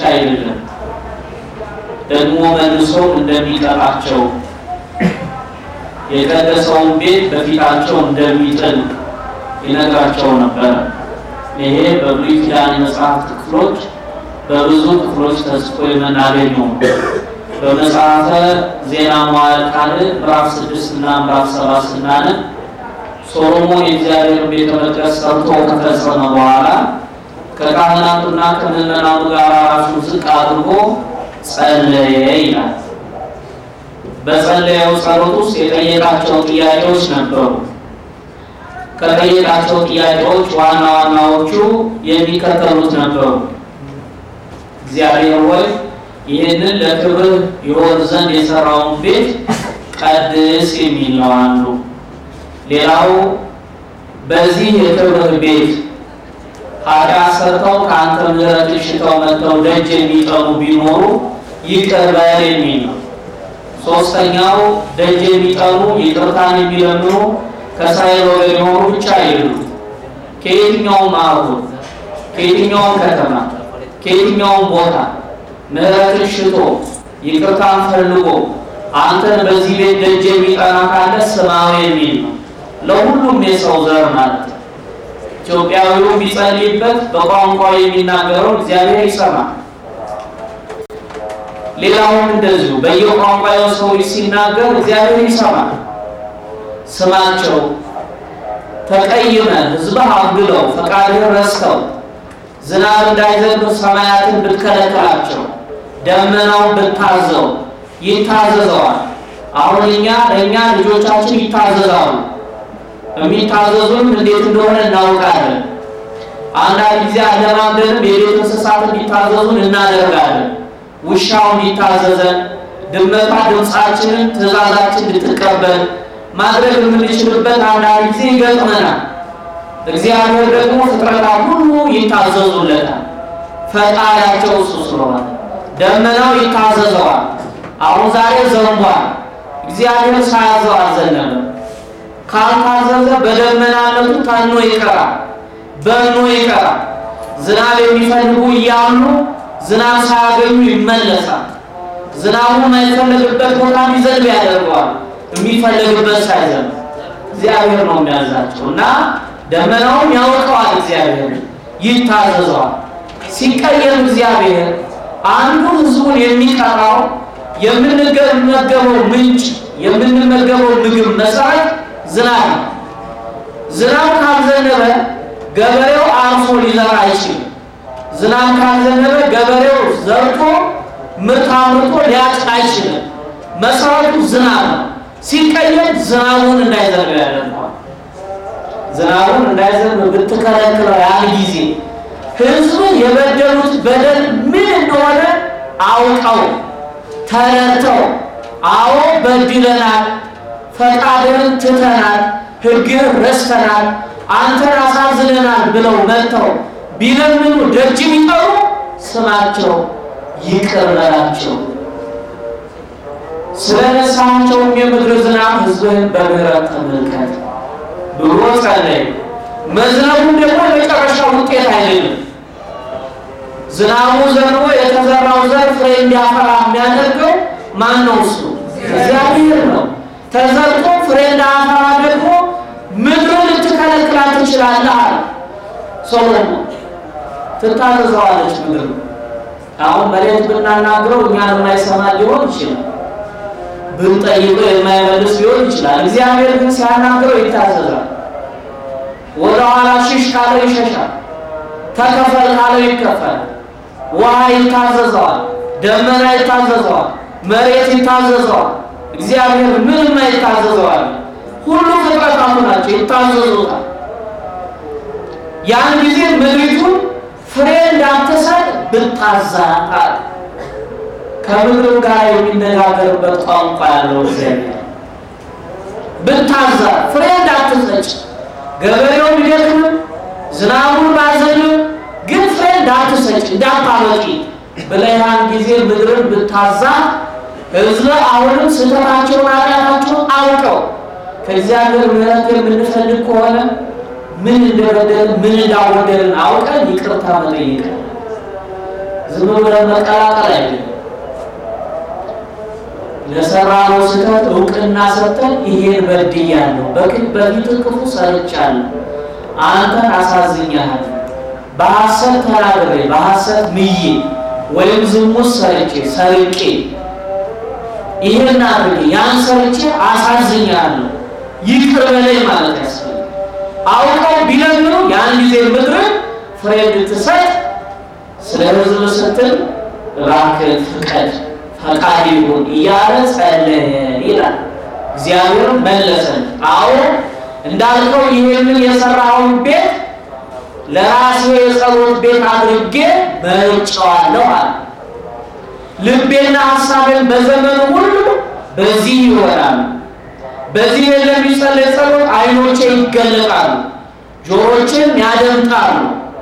አይደለም፣ ደግሞ መልሶ እንደሚቀጣቸው የቀደሰውን ቤት በፊታቸው እንደሚጥል ይነግራቸው ነበረ። ይሄ በብሉይ ኪዳን የመጽሐፍት ክፍሎች በብዙ ክፍሎች ተጽፎ የምናገኘው በመጽሐፈ ዜና መዋዕል ካልዕ ምዕራፍ ስድስት እና ምዕራፍ ሰባት ስናነብ ሶሎሞን የእግዚአብሔር ቤተ መቅደስ ሰርቶ ከፈጸመ በኋላ ከካህናቱና ከምዕመናኑ ጋር ራሱን ዝቅ አድርጎ ጸለየ ይላል። በጸለየው ጸሎት ውስጥ የጠየቃቸው ጥያቄዎች ነበሩ። ከጠየቃቸው ጥያቄዎች ዋና ዋናዎቹ የሚከተሉት ነበሩ። እግዚአብሔር ሆይ ይህንን ለክብር ይሆን ዘንድ የሰራውን ቤት ቀድስ የሚል ነው አንዱ። ሌላው በዚህ የክብር ቤት ኃጢአት ሰርተው ከአንተ ምሕረትን ሽተው መጥተው ደጅ የሚጠኑ ቢኖሩ ይቅር በል የሚል ነው። ሶስተኛው ደጅ የሚጠኑ ይቅርታን የሚለምኑ ከእስራኤል ወገን የሆኑ ብቻ አይደሉ። ከየትኛውም አህጉር፣ ከየትኛውም ከተማ፣ ከየትኛውም ቦታ ምሕረትን ሽቶ ይቅርታን ፈልጎ አንተን በዚህ ቤት ደጅ የሚጠና ካለ ስማው የሚል ነው። ለሁሉም የሰው ዘር ማለት ነው። ኢትዮጵያዊው ቢጸልይበት በቋንቋው የሚናገረው እግዚአብሔር ይሰማል። ሌላውም እንደዚሁ በየቋንቋው ሰው ሲናገር እግዚአብሔር ይሰማል። ስማቸው ተቀይመ ሕዝብህ አግለው ፈቃድህን ረስተው ዝናብ እንዳይዘንብ ሰማያትን ብትከለከላቸው ደመናውን ብታዘው ይታዘዘዋል። አሁን እኛ ለእኛ ልጆቻችን ይታዘዛሉ። የሚታዘዙን እንዴት እንደሆነ እናውቃለን። አንዳንድ ጊዜ አለማምደንም የቤት እንስሳት እንዲታዘዙን እናደርጋለን። ውሻው እንዲታዘዘን፣ ድመቷ ድምፃችንን ትእዛዛችን እንድትቀበል ማድረግ የምንችልበት አንዳንድ ጊዜ ይገጥመናል። እግዚአብሔር ደግሞ ፍጥረታት ሁሉ ይታዘዙለታል። ፈጣሪያቸው እሱ ስለሆነ ደመናው ይታዘዘዋል። አሁን ዛሬ ዘንቧል። እግዚአብሔር ሳያዘው አልዘነበም። ካልታዘዘ በደመናነቱ ታኖ ይቀራል፣ በኖ ይቀራል። ዝናብ የሚፈልጉ እያሉ ዝናብ ሳያገኙ ይመለሳል። ዝናቡ የማይፈለግበት ቦታ እንዲዘንብ ያደርገዋል። የሚፈለግበት ሳይዘንብ እግዚአብሔር ነው የሚያዛቸው እና ደመናውን ያውቀዋል። እግዚአብሔር ይታዘዘዋል። ሲቀየም እግዚአብሔር አንዱ ሕዝቡን የሚቀጣው የምንመገበው ምንጭ የምንመገበው ምግብ መሰረት ዝናብ ነው። ዝናብ ካልዘነበ ገበሬው አርሶ ሊዘራ አይችልም። ዝናብ ካልዘነበ ገበሬው ዘርቶ ምርት አምርቶ ሊያጭድ አይችልም። መሰረቱ ዝናብ ነው። ሲቀየም ዝናቡን እንዳይዘንብ ያደርገዋል። ዝናቡን እንዳይዘንብ ብትከለክለው ያን ጊዜ ህዝብ የበደሉት በደል ምን እንደሆነ አውቀው ተረድተው አዎ በድለናል፣ ፈቃድህን ትተናል፣ ሕግህን ረስተናል፣ አንተን አሳዝነናል ብለው መጥተው ቢለምኑ ደጅ ቢጠሩ ስማቸው ይቅር በላቸው ስለ ነሳቸውም የምድር ዝናብ ህዝብህን በምህረት ተመልከት ብሎ ጸለይ። መዝነቡም ደግሞ የመጨረሻ ውጤት አይደለም። ዝናቡ ዘንቦ የተዘራው ዘር ፍሬ እንዲያፈራ የሚያደርገው ማን ነው? እሱ እግዚአብሔር ነው። ተዘርቶ ፍሬ እንዳያፈራ ደግሞ ምድርን ልትከለክላት ትችላለህ አለ ሶሎሞን። ትታዘዘዋለች ምድር። አሁን መሬት ብናናግረው እኛን የማይሰማ ሊሆን ይችላል። ብንጠይቀው የማይመልስ ሊሆን ይችላል። እግዚአብሔር ግን ሲያናግረው ይታዘዛል። ወደ ኋላ ሽሽ ካለው ይሸሻል። ተከፈል ካለው ይከፈል። ውሃ ይታዘዘዋል። ደመና ይታዘዘዋል። መሬት ይታዘዘዋል። እግዚአብሔር ምንም አይታዘዘዋል። ሁሉ ፍጥረታቱ ናቸው ይታዘዙታል። ያን ጊዜ ምድሪቱን ፍሬ እንዳትሰጥ ብታዛታል። ከምድር ጋር የሚነጋገርበት ቋንቋ ያለው እግዚአብሔር ብታዛ ፍሬ እንዳትሰጭ ገበሬው ቢደክምም ዝናቡን ባዘንም ግን ፍሬ እንዳትሰጭ እንዳታበቂ ብለያን ጊዜ ምድርን ብታዛ ሕዝብ አሁንም ስህተታቸውን ኃጢአታቸውን አውቀው ከእግዚአብሔር ምሕረት የምንፈልግ ከሆነ ምን እንደበደልን ምን እንዳወደልን አውቀን ይቅርታ መጠየቅ ዝም ብለን መቀላቀል አይደለም። ለሰራነው ስህተት እውቅና ሰጥተን ይሄን በድያለሁ፣ በፊት ክፉ ሰርቻለሁ፣ አንተን አሳዝኛለሁ፣ በሐሰት ተናግሬ በሐሰት ምዬ ወይም ዝሙት ሰርቼ ሰርቄ ይሄን አድርጌ ያን ሰርቼ አሳዝኛለሁ፣ ይቅር በለኝ ማለት ያስፈልጋል። አውቀው ቢለምኑ ያን ጊዜ ምድርን ፍሬ እንድትሰጥ ስለ ሕዝብ ስትል እባክህ ፍቀድ ፈቃድ ይሁን እያለ ጸለየ ይላል። እግዚአብሔር መለሰን። አዎ እንዳልከው ይህንን የሰራውን ቤት ለራሴ የጸሎት ቤት አድርጌ መርጬዋለሁ አለ። ልቤና ሀሳቤን በዘመኑ ሁሉ በዚህ ይሆናል። በዚህ ለሚጸለይ ጸሎት ዓይኖቼ ይገለጣሉ፣ ጆሮቼም ያደምጣሉ።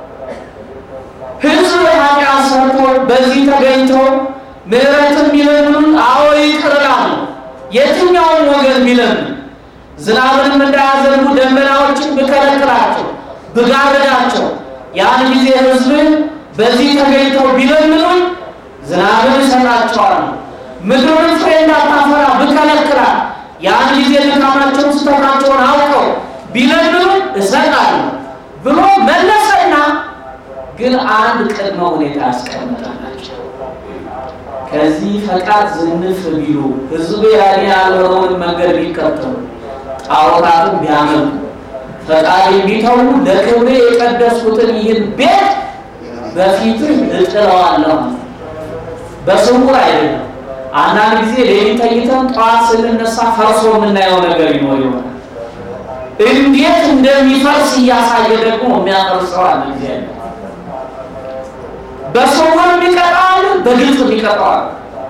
ሕዝብ ኃጢአት ሰርቶ በዚህ ተገኝተው ምሕረትን ቢለምኑን አዎ ይቅር እላለሁ። የትኛውን ወገን ቢለምኑ ዝናብንም እንዳያዘንቡ ደመናዎችን ብከለክላቸው ብጋርዳቸው ያን ጊዜ ሕዝብን በዚህ ተገኝተው ቢለምኑን ዝናብን እሰጣቸዋለሁ። ምድሩን ፍሬ እንዳታፈራ ብከለክላት ያን ጊዜ ድካማቸውን ስህተታቸውን አውቀው ቢለምኑን እሰጣለሁ ብሎ መለሰና ግን አንድ ቅድመ ሁኔታ ያስቀምጣላቸው። ከዚህ ፈቃድ ዝንፍ ቢሉ ህዝቡ ያኔ ያልሆነውን መንገድ ቢከተሉ ጣዖታትን ቢያመልኩ ፈቃድ ቢተዉ ለክብሬ የቀደስኩትን ይህን ቤት በፊትህ እጥለዋለሁ። በስውር አይደለም። አንዳንድ ጊዜ ሌሊት ተኝተን ጠዋት ስንነሳ ፈርሶ የምናየው ነገር ይኖር ይሆናል። እንዴት እንደሚፈርስ እያሳየ ደግሞ የሚያፈርሰው አለ እግዚአብሔር። በስውር የሚቀጣዋል፣ በግልጽ የሚቀጣዋል።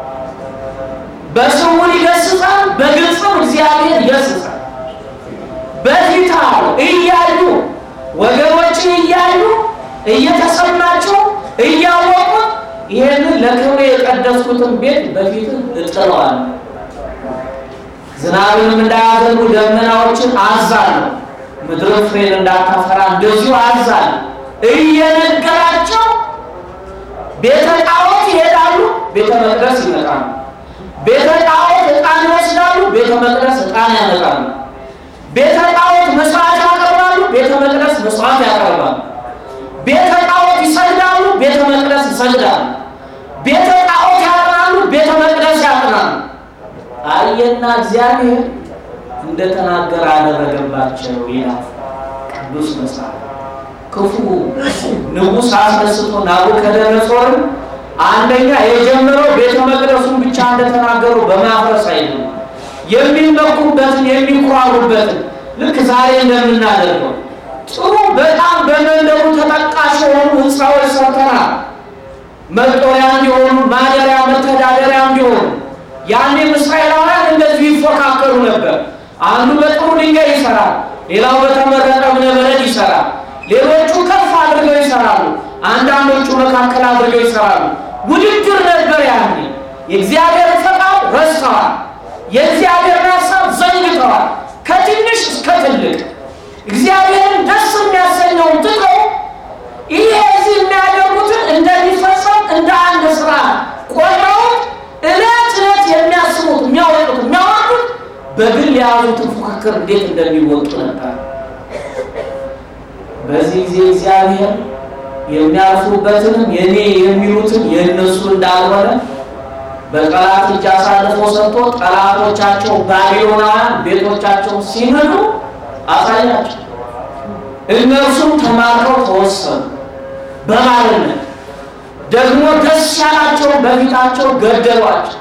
በስውር ይገስጻል፣ በግልጽም እግዚአብሔር ይገስጻል። በፊት አሉ እያዩ ወገኖች እያዩ እየተሰማቸው እያወቁት ይሄንን ለክብሬ የቀደስኩትን ቤት በፊት እጥለዋለሁ። ዝናብንም እንዳያዘንቡ ደመናዎችን አዛለሁ፣ ምድርን ፍሬን እንዳታፈራ እንደዚሁ አዛለሁ እየነገራቸው ቤተ ጣዖት ይሄዳሉ፣ ቤተ መቅደስ ይመጣሉ። ቤተ ጣዖት ዕጣን ይወስዳሉ፣ ቤተ መቅደስ ዕጣን ያመጣሉ። ቤተ ጣዖት መስዋዕት ያቀርባሉ፣ ቤተ መቅደስ መስዋዕት ያቀርባሉ። ቤተ ጣዖት ይሰግዳሉ፣ ቤተ መቅደስ ይሰግዳሉ። ቤተ ጣዖት ያጥናሉ፣ ቤተ መቅደስ ያጥናሉ። አየና እግዚአብሔር እንደተናገረ አደረገባቸው ይላል ቅዱስ መጽሐፍ። ክፉ ንጉሥ አስነስቶ ናቡከደነጾርን አንደኛ የጀመረው ቤተ መቅደሱን ብቻ እንደተናገሩ በማፍረስ አይደለም፣ የሚመኩበትን የሚኮራሩበትን ልክ ዛሬ እንደምናደርገው ጥሩ በጣም በመንደሩ ተጠቃሽ የሆኑ ህንፃዎች ሰርተናል። መጦሪያ እንዲሆኑ፣ ማደሪያ መተዳደሪያ እንዲሆኑ። ያኔም እስራኤላውያን እንደዚሁ ይፎካከሩ ነበር። አንዱ በጥሩ ድንጋይ ይሰራል፣ ሌላው በተመረጠ እብነበረድ ይሰራል። ሌሎቹ ከፍ አድርገው ይሰራሉ፣ አንዳንዶቹ መካከል አድርገው ይሰራሉ። ውድድር ነበር ያኔ። የእግዚአብሔር ፈቃድ ረስተዋል። የእግዚአብሔርን ሀሳብ ዘንግተዋል። ከትንሽ እስከ ትልቅ እግዚአብሔርን ደስ የሚያሰኘውን ትተው ይሄ እዚህ የሚያደርጉትን እንደሚፈጸም እንደ አንድ ስራ ቆጥረውት እለት እለት የሚያስቡት የሚያወጡት የሚያወጡት በግል የያዙትን ፉክክር እንዴት እንደሚወጡ ነበር። በዚህ ጊዜ እግዚአብሔር የሚያርፉበትንም የኔ የሚሉትን የእነሱ እንዳልሆነ በጠላት እጅ አሳልፎ ሰጥቶ ጠላቶቻቸው ባቢሎናውያን ቤቶቻቸው ሲምሉ አሳያቸው። እነርሱም ተማርከው ተወሰኑ በባርነት ደግሞ ደስ ያላቸውን በፊታቸው ገደሏቸው።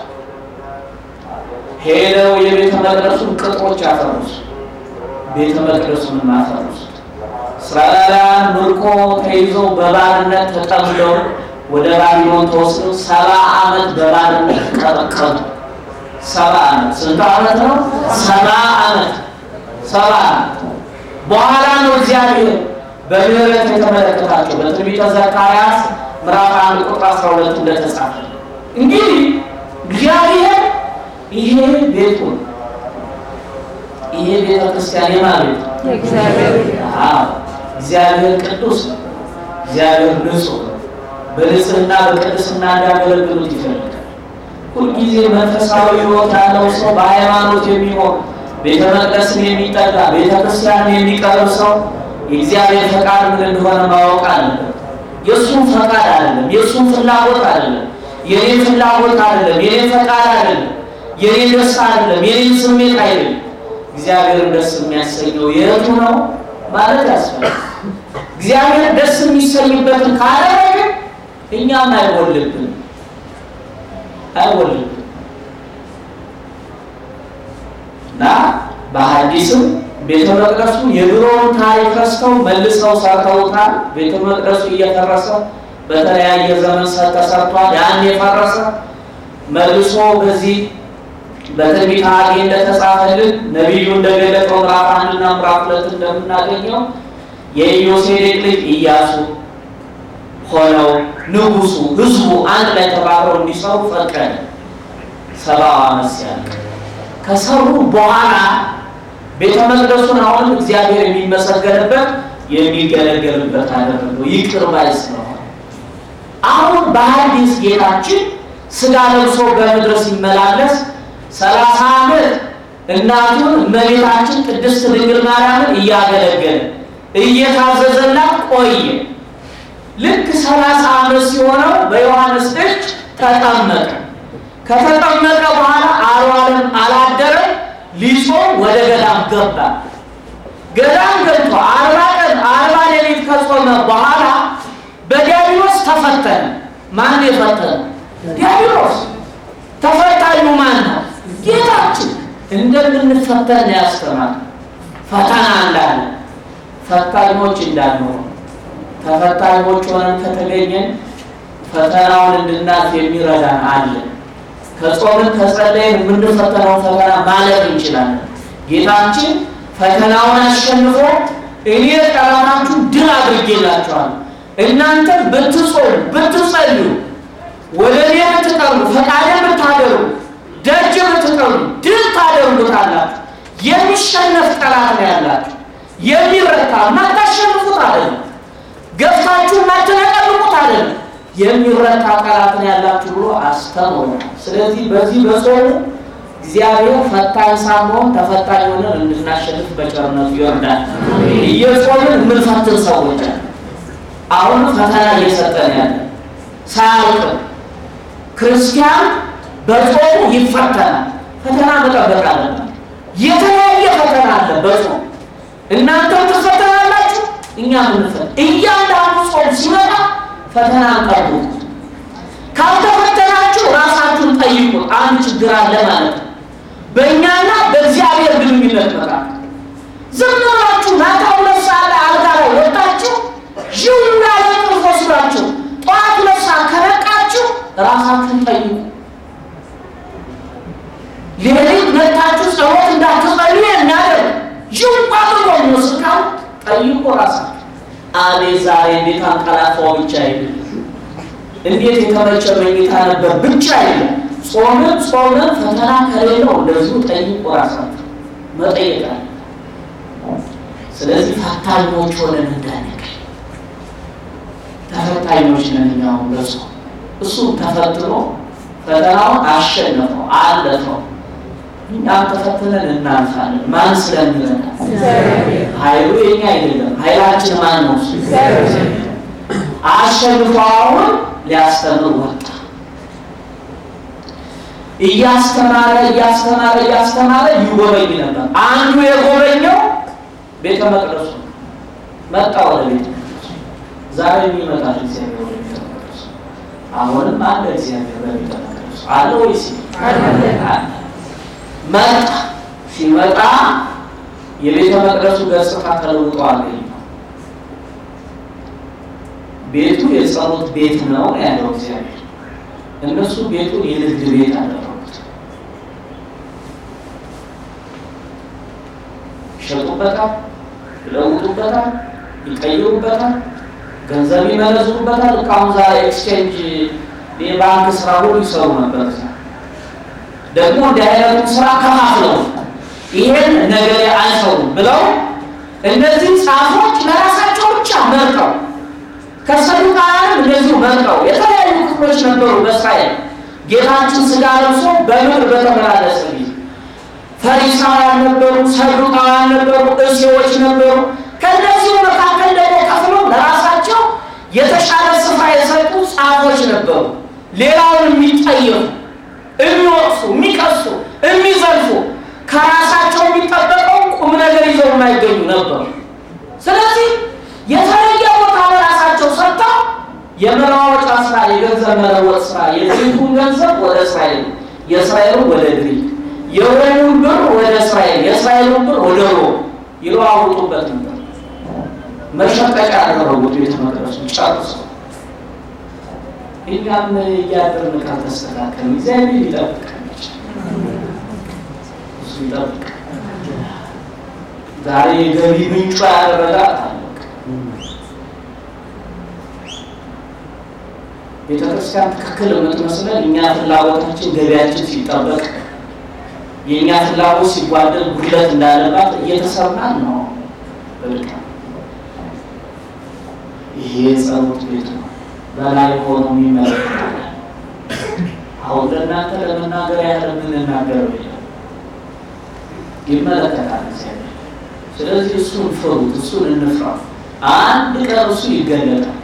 ሄደው የቤተ መቅደሱን ቅጥሮች ያፈሩስ፣ ቤተ መቅደሱን ማፈሩስ። እስራኤላውያን ምርኮ ተይዘው በባርነት ተጠምደው ወደ ባቢሎን ተወስደው ሰባ ዓመት በባርነት ቀጠቀጡ። ሰባ ዓመት ስንት ዓመት ነው? ሰባ ዓመት ሰባ ዓመት በኋላ ነው እግዚአብሔር በምህረት የተመለከታቸው በትንቢተ ዘካርያስ ምዕራፍ አንድ ቁጥር 12 እንደተጻፈ እንግዲህ እግዚአብሔር ይሄ ቤቱ ይሄ ቤተ ክርስቲያን የማለት እግዚአብሔር ቅዱስ ነው። እግዚአብሔር ንጹሕ ነው። በንጽህና በቅድስና እንዲያገለግሉት ይፈልጋል። ሁልጊዜ መንፈሳዊ ሕይወት ያለው ሰው በሃይማኖት የሚኖር ቤተ መቅደስን የሚጠጋ ቤተ ክርስቲያንን የሚቀርብ ሰው የእግዚአብሔር ፈቃድ ምን እንደሆነ ማወቅ አለበት። የእሱን ፈቃድ አይደለም፣ የእሱን ፍላጎት አይደለም፣ የኔ ፍላጎት አይደለም፣ የኔ ፈቃድ አይደለም፣ የኔ ደስታ አይደለም፣ የኔ ስሜት አይደለም። እግዚአብሔርን ደስ የሚያሰኘው የቱ ነው ማለት ያስፈልጋል። እግዚአብሔር ደስ የሚሰኝበትን ካደረገ እኛም አይወልብን አይወልብን እና በሐዲስም ቤተ መቅደሱ የድሮውን ታሪክ ረስተው መልሰው ሰርተውታል። ቤተ መቅደሱ እየፈረሰ በተለያየ ዘመን ተሰርቷል። ያን የፈረሰ መልሶ በዚህ በትንቢተ ሐጌ እንደተጻፈልን ነቢዩ እንደገለጠው ምዕራፍ አንድና ምዕራፍ ሁለት እንደምናገኘው የኢዮሴዴቅ ልጅ ኢያሱ ሆነው ንጉሱ ህዝቡ አንድ ላይ ተባብረው እንዲሰሩ ፈቀደ። ሰባው ዓመት ሲያልቅ ከሰሩ በኋላ ቤተ መቅደሱን አሁን እግዚአብሔር የሚመሰገንበት የሚገለገልበት አደረገው። ይቅር ባይ ስለሆነ አሁን በሐዲስ ጌታችን ስጋ ለብሶ በምድር ሲመላለስ ሰላሳ ዓመት እናቱን እመቤታችን ቅድስት ድንግል ማርያምን እያገለገለ እየታዘዘላት ቆየ። ልክ ሰላሳ ዓመት ሲሆነው በዮሐንስ እጅ ተጠመቀ። ከተጠመቀ በኋላ አልዋለም፣ አላደረም። ሊጾም ወደ ገዳም ገባ። ገዳም ገብቶ አርባ ቀን አርባ ሌሊት ከጾመ በኋላ በዲያብሎስ ተፈተነ። ማን የፈተነ? ዲያብሎስ። ተፈታኙ ማን ነው? ጌታችን። እንደምንፈተን ያስተማር ፈተና እንዳለ ፈታኞች እንዳንሆን ተፈታኞች ሆነን ከተገኘን ፈተናውን እንድናልፍ የሚረዳን አለ። ከጾምን ከጸለይን የምንፈተነው ፈተና ማለፍ እንችላለን። ጌታችን ፈተናውን አሸንፎ እኔ ጠላታችሁ ድል አድርጌላችኋለሁ፣ እናንተ ብትጾሙ ብትጸልዩ፣ ወደ እኔ ብትቀርቡ፣ ፈቃዴን ብታደርጉ፣ ደጅ ብትቀርቡ ድል ታደርጉታላችሁ። የሚሸነፍ ጠላት ነው ያላችሁ፣ የሚረታ ማታሸንፉት አይደለም፣ ገፍታችሁ ማትነቀልቁት አይደለም የሚረታ ጠላት ነው ያላችሁ ብሎ አስተምሮናል። ስለዚህ በዚህ በጾሙ እግዚአብሔር ፈታኝ ሳንሆን ተፈታኝ ሆነን እንድናሸንፍ በቸርነቱ ይወርዳል። እየጾምን የምንፈትን ሰዎች አለ። አሁን ፈተና እየሰጠን ያለ ሳያልቅ ክርስቲያን በጾሙ ይፈተናል። ፈተና መጠበቅ አለበት። የተለያየ ፈተና አለ በጾም እናንተም ትፈተናላችሁ፣ እኛ ምንፈት እያንዳንዱ ጾም ሲመጣ ፈተና ቀርቡት። ካልተፈተናችሁ ራሳችሁን ጠይቁ። አንድ ችግር አለ ማለት ነው በእኛና በእግዚአብሔር ግንኙነት መካከል። ዝም ብላችሁ ማታ ሁለት ሰዓት ላይ አልጋ ላይ ወጣችሁ ዥው ያለ እንቅልፍ ወስዳችሁ ጠዋት ሁለት ሰዓት ከነቃችሁ ራሳችሁን ጠይቁ። ሌሊት መታችሁ ጸሎት እንዳትጸልዩ የሚያደርግ ዥው አድርጎ የሚወስድ ጠይቁ ራሳችሁ። አቤት ዛሬ እንዴት አንቀላፋው ብቻ አይደለም፣ እንዴት የተመቸ መኝታ ነበር ብቻ አይደለም። ጾምን ጾምን ፈተና ከሌለው እንደዚሁ ጠይቁ ራሳችሁ መጠየቅ አለ። ስለዚህ ፈታኞች ሆነን እንዳንቀር ተፈታኞች ነን እኛው በጾም እሱ ተፈትኖ ፈተናውን አሸነፈው አለፈው። እኛም ተፈትነን እናልፋለን። ማን ስለሚረዳ? ኃይሉ የኛ አይደለም። ኃይላችን ማን ነው? አሸንፎ አሁን ሊያስተምር ወጣ። እያስተማረ እያስተማረ እያስተማረ ይጎበኝ ነበር። አንዱ የጎበኘው ቤተ መቅደሱ መጣ። ወደ ቤተ መቅደሱ ዛሬ የሚመጣል እግዚአብሔር ወደ ቤተ መቅደሱ አሁንም አለ። እግዚአብሔር በቤተ መቅደሱ አለ ወይስ መጣ? ሲመጣ የቤተ መቅደሱ ገጽታ ተለውጦ አገኘው። ቤቱ የጸሎት ቤት ነው ያለው እግዚአብሔር። እነሱ ቤቱን የንግድ ቤት አደረጉት። ይሸጡበታል፣ ይለውጡበታል፣ ይቀይሩበታል፣ ገንዘብ ይመለዝሩበታል። እቃውን ዛሬ ኤክስቼንጅ የባንክ ስራ ሁሉ ይሰሩ ነበር። ደግሞ እንዲህ አይነቱ ስራ ከፋፍለው ይሄን ነገር አይሰሩም ብለው እነዚህ ጻፎች ለራሳቸው ብቻ መርጠው ከሰዱቃውያንም እንደዚሁ መርጠው የተለያዩ ክፍሎች ነበሩ በእስራኤል ጌታችን ስጋ ለብሶ በምድር በተመላለሰ ጊዜ ፈሪሳውያን ነበሩ፣ ሰዱቃውያን ነበሩ፣ እሴዎች ነበሩ። ከእነዚሁ መካከል ደግሞ ከፍሎ ለራሳቸው የተሻለ ስፍራ የሰጡ ጻፎች ነበሩ። ሌላውን የሚጠየፉ፣ የሚወቅሱ፣ የሚቀሱ፣ የሚዘልፉ ከራሳቸው የሚጠበቀው ቁም ነገር ይዘው የማይገኙ ነበሩ። ስለዚህ የተለየ ቦታ ለራሳቸው ሰጥተው የመለዋወጫ ስራ፣ የገንዘብ መለወጥ ስራ የግሪኩን ገንዘብ ወደ እስራኤል፣ የእስራኤሉን ወደ ግሪክ፣ የሮሙን ብር ወደ እስራኤል፣ የእስራኤሉን ብር ወደ ሮም ይለዋውጡበት ነበር። መሸቀጫ ያደረጉት ቤተ መቅደሱን ጨርሰው። እኛም እያደርን ካልተስተካከል እግዚአብሔር ይጠብቀን፣ እሱ ይጠብቅ። ዛሬ የገቢ ምንጯ ያደረጋት አለቅ ቤተክርስቲያን ትክክል የምትመስለን እኛ ፍላጎታችን ገቢያችን ሲጠበቅ የእኛ ፍላጎት ሲጓደል ጉድለት እንዳለባት እየተሰማን ነው። በልቃ ይሄ ጸሎት ቤት ነው። በላይ ሆኖ የሚመለከታል። አሁን ለእናንተ ለመናገር ያህል የምንናገረው የለም፣ ይመለከታል እግዚአብሔር። ስለዚህ እሱን ፍሩት፣ እሱን እንፍራ። አንድ ቀን እሱ ይገለጣል።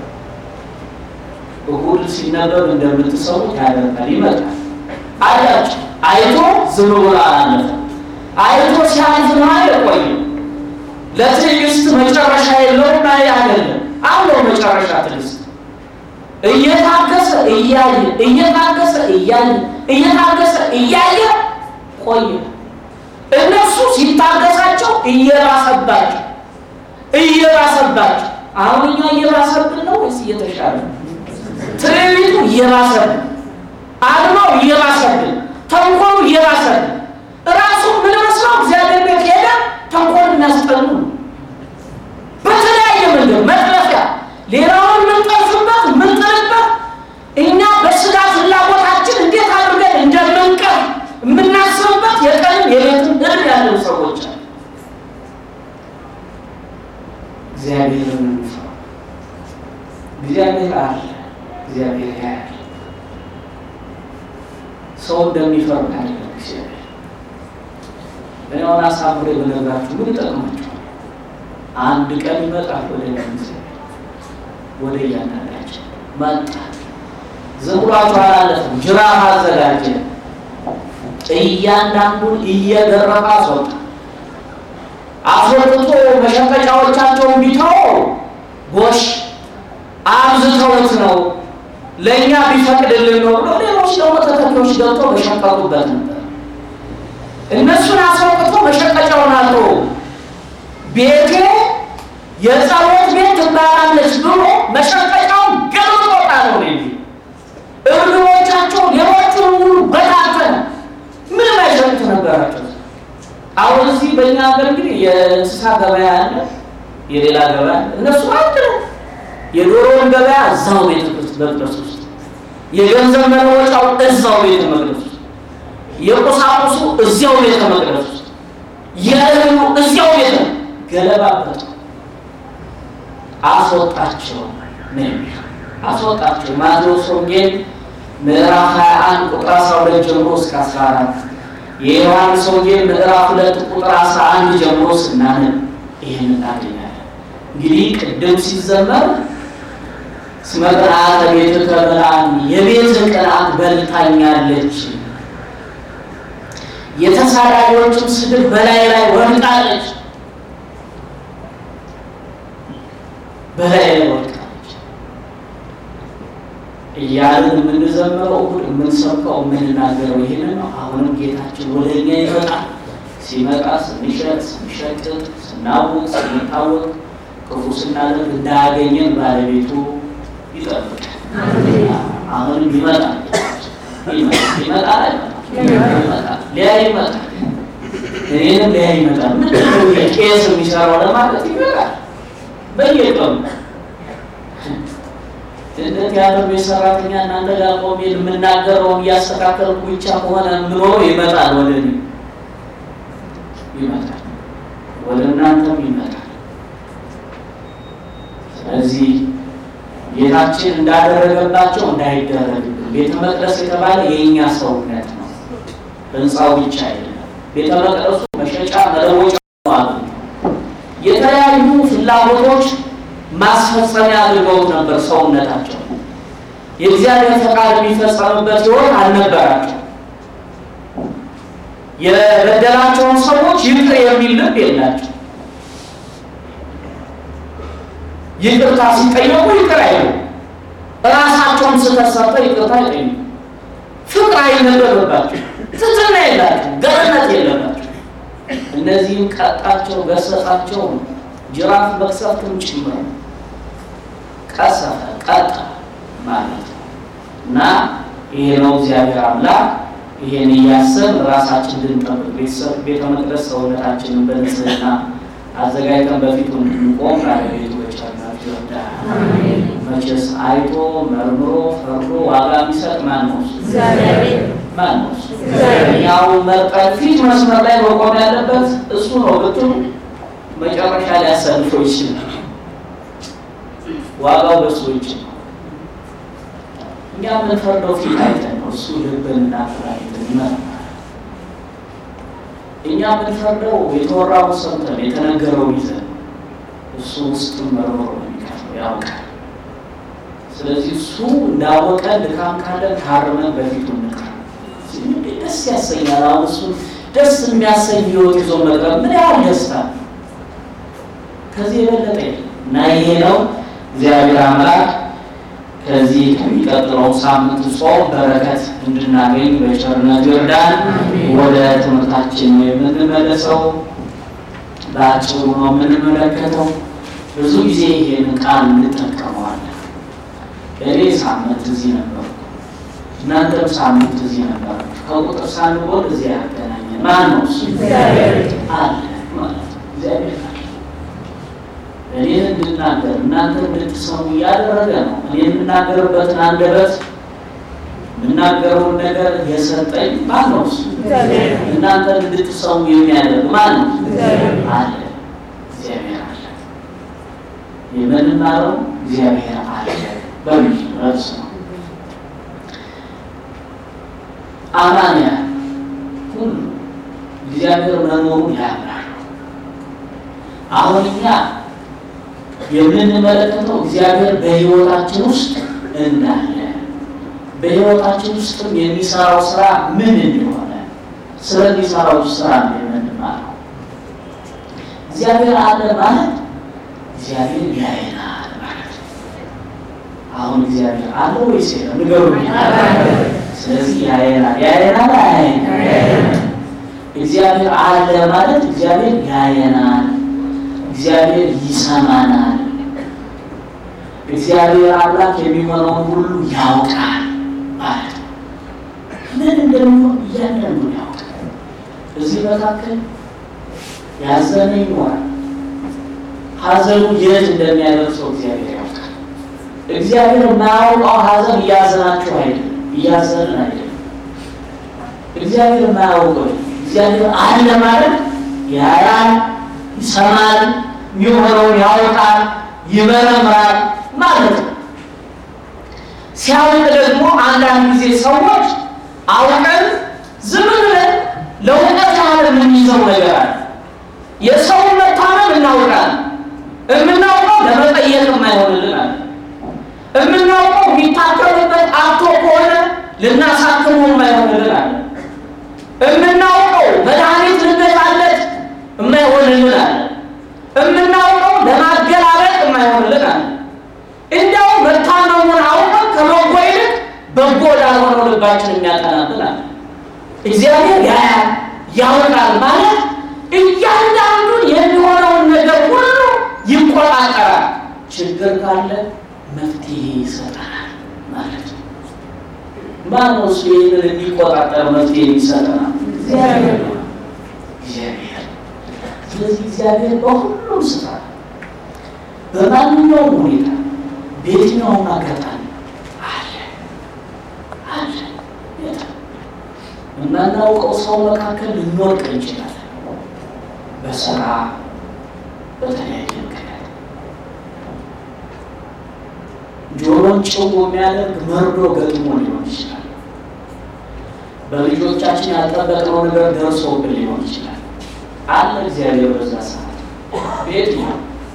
እሁድ ሲነበብ እንደምትሰሙት ያደርጋል፣ ይመጣል። አያችሁ፣ አይቶ ዝም ብሎ አላለፈም። አይቶ ሲያልፍ ነው የቆየው። ለትዕግስት መጨረሻ የለውም። አይ አይደለም አለው መጨረሻ ትዕግስት እየታገሰ እያየ እየታገሰ እያየ እየታገሰ እያየ ቆየ። እነሱ ሲታገሳቸው እየባሰባቸው እየባሰባቸው አሁን እኛ እየባሰብን ነው ወይስ እየተሻለ ነው? ትዕቢቱ እየባሰብን፣ አድማው እየባሰብን፣ ተንኮሉ እየባሰብን እራሱ ምን መስለው እግዚአብሔር ቤት ሄደ ተንኮል የሚያስጠሉ ነው። በተለያየ መንገድ መጥለፊያ ሌላውን የምንጠልፍበት የምንጥልበት እኛ በስጋ ፍላጎታችን እንዴት አድርገን እንደምንቀር የምናስብበት የቀንም የሌትም እድል ያለው ሰዎች አሉ። እግዚአብሔርን እንፍራ። እግዚአብሔር አለ። እግዚአብሔር ያያል። ሰው እንደሚፈርድ አይደለም እግዚአብሔር። እኔ አሁን አሳምሬ በነግራችሁ ምን ይጠቅማችኋል? አንድ ቀን ይመጣል ወደ እግዚአብሔር ወደ እያንዳንዳችን መጣ። ዝም ብሏችሁ አላለፈም። ጅራፍ አዘጋጀ። እያንዳንዱን እየገረፈ አስወጣ። አስወጥቶ መሸቀጫዎቻቸውን ቢተው ጎሽ አብዝተውት ነው ለእኛ ቢፈቅድልን ነው ብሎ ሌሎች ደግሞ ተተኪዎች ገብቶ መሸቀጡበት ነበር። እነሱን አስወጥቶ መሸቀጫውን አቶ ቤቴ የጸሎት ቤት ትባላለች ብሎ መሸቀጫውን ገልጦታ ነው እንጂ እርግቦቻቸው ሌሎቹን ሙሉ በታተነ ምንም አይሸጡት ነበራቸው። አሁን እዚህ በእኛ ሀገር እንግዲህ የእንስሳ ገበያ አለ፣ የሌላ ገበያ አለ። እነሱ አንድ ነው። የዶሮውን ገበያ እዛው ቤተ መቅደስ ውስጥ፣ የገንዘብ መለወጫው እዛው ቤተ መቅደስ ውስጥ፣ የቁሳቁሱ እዚያው ቤተ መቅደስ ውስጥ፣ የእህሉ እዚያው ቤተ ገለባበት አስወጣቸው ነው አስወጣቸው። ማቴዎስ ወንጌል ምዕራፍ 21 ቁጥር 12 ጀምሮ እስከ 14 የዮሐንስ ወንጌል ምዕራፍ 2 ቁጥር 11 ጀምሮ ስናነብ ይህን እናገኛለን። እንግዲህ ቅድም ሲዘመር እስመ ቅንዓተ ቤትከ በልዓኒ የቤት ቅንዓት በልታኛለች፣ የተሳዳቢዎችም ስድብ በላይ ላይ ወድቃለች በላይ ላይ ወድቃለች እያልን የምንዘምረው እሑድ የምንሰብከው የምንናገረው ይህንን ነው። አሁንም ጌታችን ወደ እኛ ይመጣል። ሲመጣ ስንሸጥ፣ ስንሸቅጥ፣ ስናውቅ፣ ስንታወቅ ክፉ ስናደርግ እንዳያገኘን ባለቤቱ ይጠብቃል። አሁንም ይመጣል። ይመጣል ይመጣል ሊያ ይመጣል። እኔንም ሊያ ይመጣል። ምንድን ነው የቄስ የሚሰራው ለማለት ይመጣል በየቀኑ እንደ ቲያትር ቤት ሰራተኛ እናንተ ጋር ቆሜ የምናገረውን እያስተካከልኩ ብቻ ከሆነ የምኖረው ይመጣል፣ ወደ እኔ ይመጣል፣ ወደ እናንተም ይመጣል። ስለዚህ ጌታችን እንዳደረገባቸው እንዳይደረግብን። ቤተ መቅደስ የተባለ የእኛ ሰውነት ነው፣ ህንፃው ብቻ አይደለም። ቤተ መቅደሱ መሸጫ መለወጫ አሉ። የተለያዩ ፍላጎቶች ማስፈጸሚያ አድርገውት ነበር ሰውነታቸው። የእግዚአብሔር ፈቃድ የሚፈጸምበት ህይወት አልነበራቸው። የበደላቸውን ሰዎች ይቅር የሚል ልብ የላቸው። ይቅርታ ሲጠየቁ ይቅር አይሉ። እራሳቸውን ስህተት ሰርተው ይቅርታ አይጠይቁ። ፍቅር አይነበብባቸው። ትትና የላቸው። ገርነት የለባቸው። እነዚህም ቀጣቸው፣ ገሰጻቸው። ጅራፍ መቅሰፍትም ጭምር ቀሰፈ፣ ቀጣ ማለት ነው እና ይሄ ነው እግዚአብሔር አምላክ ይሄን እያሰብ ራሳችን እንድንጠብቅ ቤተ መቅደስ ሰውነታችንን በንጽህና አዘጋጅተን በፊቱ እንድንቆም ባለቤቱ በቸርነቱ ይርዳል። መቼስ አይቶ መርምሮ ፈርዶ ዋጋ የሚሰጥ ማን ነው? ማን ነው? ያው መርጠን ፊት መስመር ላይ መቆም ያለበት እሱ ነው ብትሉ መጨረሻ ሊያሰልፈው ይችላል። ዋጋው በሱ እጅ ነው። እኛ የምንፈርደው ፊት አይተን ነው። እሱ ልብንና ፍላጎትን ይመረምራል። እኛ የምንፈርደው የተወራውን ሰምተን የተነገረውን ይዘን እሱ ውስጥም መርምሮ ነው የሚከፍለው፣ ያውቃል። ስለዚህ እሱ እንዳወቀ ድካም ካለን ታርመን በፊቱ እንቅረብ። ደስ ያሰኛል። አሁን እሱን ደስ የሚያሰኝ ህይወት ይዞ መቅረብ ምን ያህል ደስታ ከዚህ የበለጠ እና ይሄ ነው እግዚአብሔር አምላክ ከዚህ ከሚቀጥለው ሳምንት ጾም በረከት እንድናገኝ በቸርነቱ ይርዳን። ወደ ትምህርታችን የምንመለሰው በአጭሩ ነው የምንመለከተው። ብዙ ጊዜ ይሄንን ቃል እንጠቀመዋለን። እኔ ሳምንት እዚህ ነበርኩ፣ እናንተም ሳምንት እዚህ ነበራችሁ። ከቁጥር ሳንጎል እዚህ ያገናኘን ማን ነው? እሱ አለ ማለት ነው። እግዚአብሔር አለ እኔን እንድናገር እናንተ እንድትሰሙ እያደረገ ነው። እኔ የምናገርበትን አንደበት የምናገረውን ነገር የሰጠኝ ማን ነው? እሱ እናንተ እንድትሰሙ የሚያደርግ ማን ነው? አለ። እግዚአብሔር አለ። የምንማረው እግዚአብሔር አለ በሚል ርዕስ ነው። አማንያን ሁሉ እግዚአብሔር መኖሩን ያምናሉ። አሁን እኛ የምንመለከተው እግዚአብሔር በሕይወታችን ውስጥ እንዳለ በሕይወታችን ውስጥም የሚሰራው ስራ ምን እንደሆነ ስለሚሰራው ስራ ነው የምንማረው። እግዚአብሔር አለ ማለት እግዚአብሔር ያየናል ማለት ነው። አሁን እግዚአብሔር አለ ወይስ የለም? ንገሩኝ። ስለዚህ ያየናል። ያየናል አያየናል? እግዚአብሔር አለ ማለት እግዚአብሔር ያየናል እግዚአብሔር ይሰማናል። እግዚአብሔር አምላክ የሚሆነውን ሁሉ ያውቃል ማለት ነው። ምን እንደሚሆን እያንዳንዱ ያውቃል። እዚህ መካከል ያዘነ ይኖራል። ሐዘኑ የት እንደሚያደርሰው እግዚአብሔር ያውቃል። እግዚአብሔር የማያውቀው ሐዘን እያዘናችሁ አይደለም፣ እያዘንን አይደለም። እግዚአብሔር የማያውቀው እግዚአብሔር አለ ማለት ያያል፣ ይሰማል የሚሆነውን ያውቃል፣ ይመረምራል ማለት ነው። ሲያውቅ ደግሞ አንዳንድ ጊዜ ሰዎች አውቀን ዝም ብለን ለእውቀት ያህል የምንይዘው ነገር አለ። የሰውን መታመም እናውቃለን። የምናውቀው ለመጠየቅ የማይሆንልን አለ። የምናውቀው የሚታከምበት አቶ ከሆነ ልናሳክመው የማይሆንልን አለ። የምናውቀው መድኃኒት ልንገዛለት የማይሆንልን አለ። የምናውቀው ለማገላለጥ የማይሆንልን አለ። እንዲያው መታመሙን አውቀን ከበጎ ይልቅ በጎ ላልሆነው ልባችን የሚያጠናብን አለ። እግዚአብሔር ያያል ያውቃል ማለት እያንዳንዱን የሚሆነውን ነገር ሁሉ ይቆጣጠራል። ችግር ካለ መፍትሄ ይሰጠናል ማለት ነው። ማነው እሱ ይህንን የሚቆጣጠር መፍትሄ ይሰጠናል? እግዚአብሔር ነው። እግዚአብሔር ስለዚህ እግዚአብሔር በሁሉም ስፍራ በማንኛውም ሁኔታ በየትኛውም አጋጣሚ አለ አለ። የማናውቀው ሰው መካከል ልንወድቅ እንችላለን። በስራ በተለያየ ምክንያት ጆሮን ጭው የሚያደርግ መርዶ ገጥሞ ሊሆን ይችላል። በልጆቻችን ያልጠበቅነው ነገር ደርሶብን ሊሆን ይችላል። አለ እግዚአብሔር በዛ ሰዓት ቤት ነው።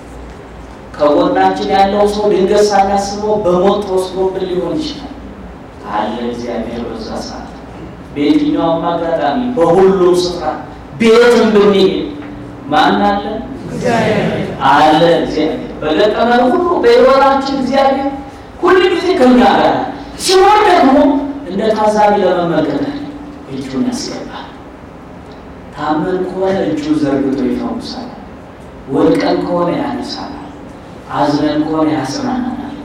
ከጎናችን ያለው ሰው ድንገት ሳናስበው በሞት ተወስዶብን ሊሆን ይችላል። አለ እግዚአብሔር በዛ ሰዓት በየትኛውም አጋጣሚ በሁሉም ስፍራ ቤትም ብንሄድ ማን አለ? አለ እግዚአብሔር። በገጠመን ሁሉ በሕይወታችን እግዚአብሔር ሁል ጊዜ ከኛ ጋር ሲሆን ደግሞ እንደ ታዛቢ ለመመልከት እጁን ያስገባል። ታመን ከሆነ እጁን ዘርግቶ ይፈውሳል። ወድቀን ከሆነ ያነሳናል። አዝነን ከሆነ ያጽናናናል።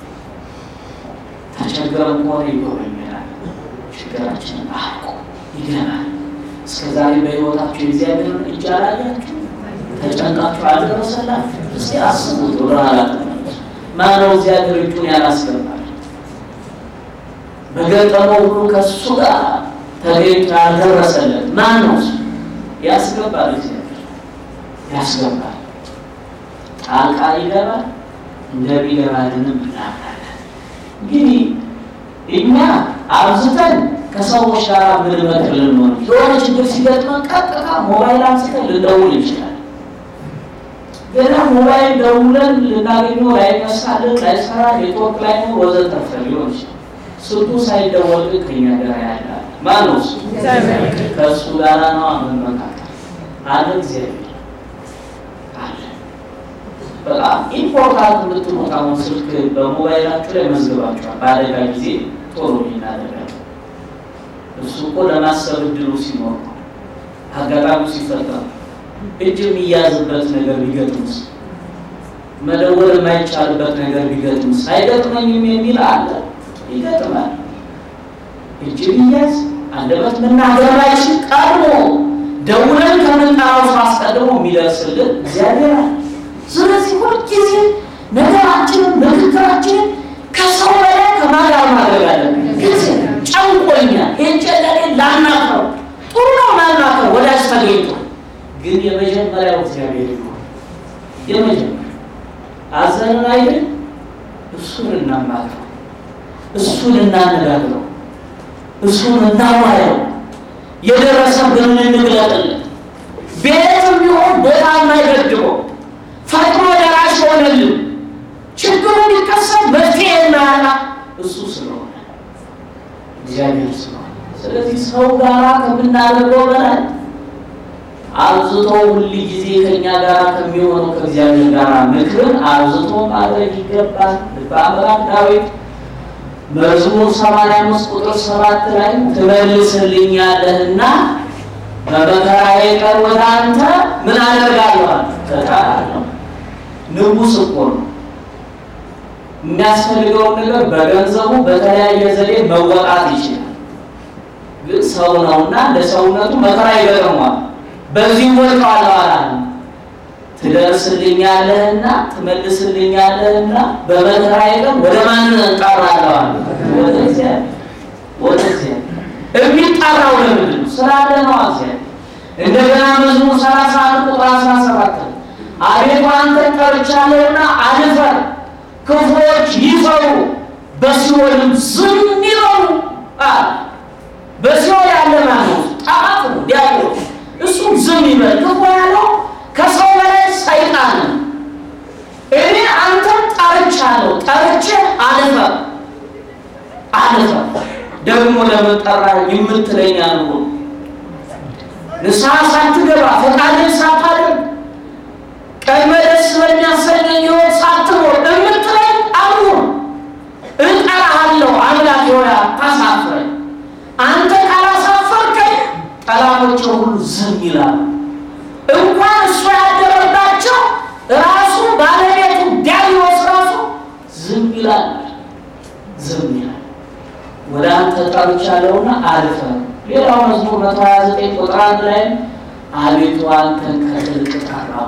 ተቸግረን ከሆነ ይጎበኛል። ችግራችንን አልቆ ይገናል። እስከ ዛሬ በሕይወታችሁ የእግዚአብሔርን እጅ አላያችሁ? ተጨንቃችሁ አልደረሰላችሁ? እስቲ አስቡት። ወደ ኋላ ተመለሱ። ማነው እግዚአብሔር እጁን ያላስገባል? በገጠመው ሁሉ ከእሱ ጋር ተገኝቶ ያልደረሰለት ማን ነው? እሱ ያስገባል። እግዚአብሔር ያስገባል። ጣልቃ ይገባል። እንደሚገባልንም እናምናለን። እንግዲህ እኛ አብዝተን ከሰዎች ጋር ምንመክር ልንሆን የሆነ ችግር ሲገጥመን ቀጥታ ሞባይል አንስተን ልንደውል እንችላለን። ገና ሞባይል ደውለን ልናገኘው ላይነሳልን፣ ላይሰራ፣ ኔትወርክ ላይ ነው ወዘተርፈ ሊሆን ይችላል። ስልኩ ሳይደወል ግን ከኛ ጋር ያለ ማን ነው? እሱ ከእሱ ጋር ነው መመካከል አለ እግዚአብሔር አለ። በጣም ኢምፖርታንት የምትሉት አሁን ስልክ በሞባይላችሁ ላይ መዝግባችኋል። በአደጋ ጊዜ ቶሎ ይናደጋል። እሱ እኮ ለማሰብ እድሉ ሲኖር ነው። አጋጣሚው ሲፈጠር እጅ የሚያዝበት ነገር ቢገጥምስ፣ መደወል የማይቻልበት ነገር ቢገጥምስ፣ አይገጥመኝም የሚል አለ። ይገጥማል። እጅ ቢያዝ አንደበት መናገር ባይችል ቀድሞ ደውለን ከምንጠራው ሰው አስቀድሞ የሚደርስልን እግዚአብሔር አለ። ስለዚህ ሁልጊዜ ነገራችንን ምክክራችንን ከሰው በላይ ከማጋር ማድረግ አለን። ጊዜ ጨንቆኛል፣ የጨለሌ ላናፍረው ጥሩ ነው ላናፍረው ወዳጅ ተገኝቶ ግን የመጀመሪያው እግዚአብሔር ይሆን የመጀመሪያው አዘንን አይደል እሱን እናማክረው፣ እሱን እናነጋግረው፣ እሱን እናዋየው፣ የደረሰብንን እንግለጥለት። ቤትም ቢሆን ቦታ የማይገድበው ፈጥኖ ደራሽ ሆነልን ችግሩ ሊከሰት መፍትሄ የማያጣ እሱ ስለሆነ እግዚአብሔር ስለሆነ፣ ስለዚህ ሰው ጋራ ከምናደርገው በላይ አብዝቶ ሁል ጊዜ ከኛ ጋር ከሚሆነው ከእግዚአብሔር ጋር ምክርን አብዝቶ ማድረግ ይገባል። ልበ አምላክ ዳዊት መዝሙር 85 ቁጥር 7 ላይ ትመልስልኛለህና በመከራዬ ቀን ወደ አንተ ምን አደርጋለሁ? እጠራለሁ። ንጉሥ እኮ ነው። የሚያስፈልገውን ነገር በገንዘቡ በተለያየ ዘዴ መወጣት ይችላል። ግን ሰው ነውና ለሰውነቱ መከራ ይገጥመዋል። በዚህ ወድቀዋለሁ አላለም። ትደርስልኛለህና ትመልስልኛለህና በመከራዬ ቀን ወደ ማን እንጠራለሁ? ወደ እግዚአብሔር። ወደ እግዚአብሔር የሚጠራው ለምንድን ነው? ስላለ ነው። እግዚአብሔር እንደገና መዝሙር 31 ቁጥር 17 አቤቱ አንተን ጠርቻለሁና አልፈር፣ ክፉዎች ይፈሩ በሲኦልም ዝም ይበሉ አለ። በሲኦል ያለ ማን ነው? ጠላት ነው፣ ዲያብሎስ እሱም ዝም ይበል። ክፉ ያለው ከሰው በላይ ሰይጣን ነው። እኔ አንተን ጠርቻለሁ፣ ጠርቼ አልፈር አልፈር ደግሞ ለመጠራ የምትለኝ አንሁ ንስሐ ሳትገባ ፈቃድን ሳታደርግ ቀድመ ደስ በሚያሰኘኝ ሕይወት ሳትኖር የምትለኝ አንሁ እጠራሃለሁ። አምላክ ሆይ አታሳፍረኝ። አንተ ካላሳፈርከኝ ጠላቶች ሁሉ ዝም ይላሉ። እንኳን እሱ ያደረባቸው ራሱ ባለቤቱ ዲያብሎስ ራሱ ዝም ይላል፣ ዝም ይላል። ወደ አንተ ጠርቻለሁና አልፈር። ሌላው መዝሙር 129 ቁጥር አንድ ላይ አቤቱ አንተን ከጥልቅ ጠራሁ።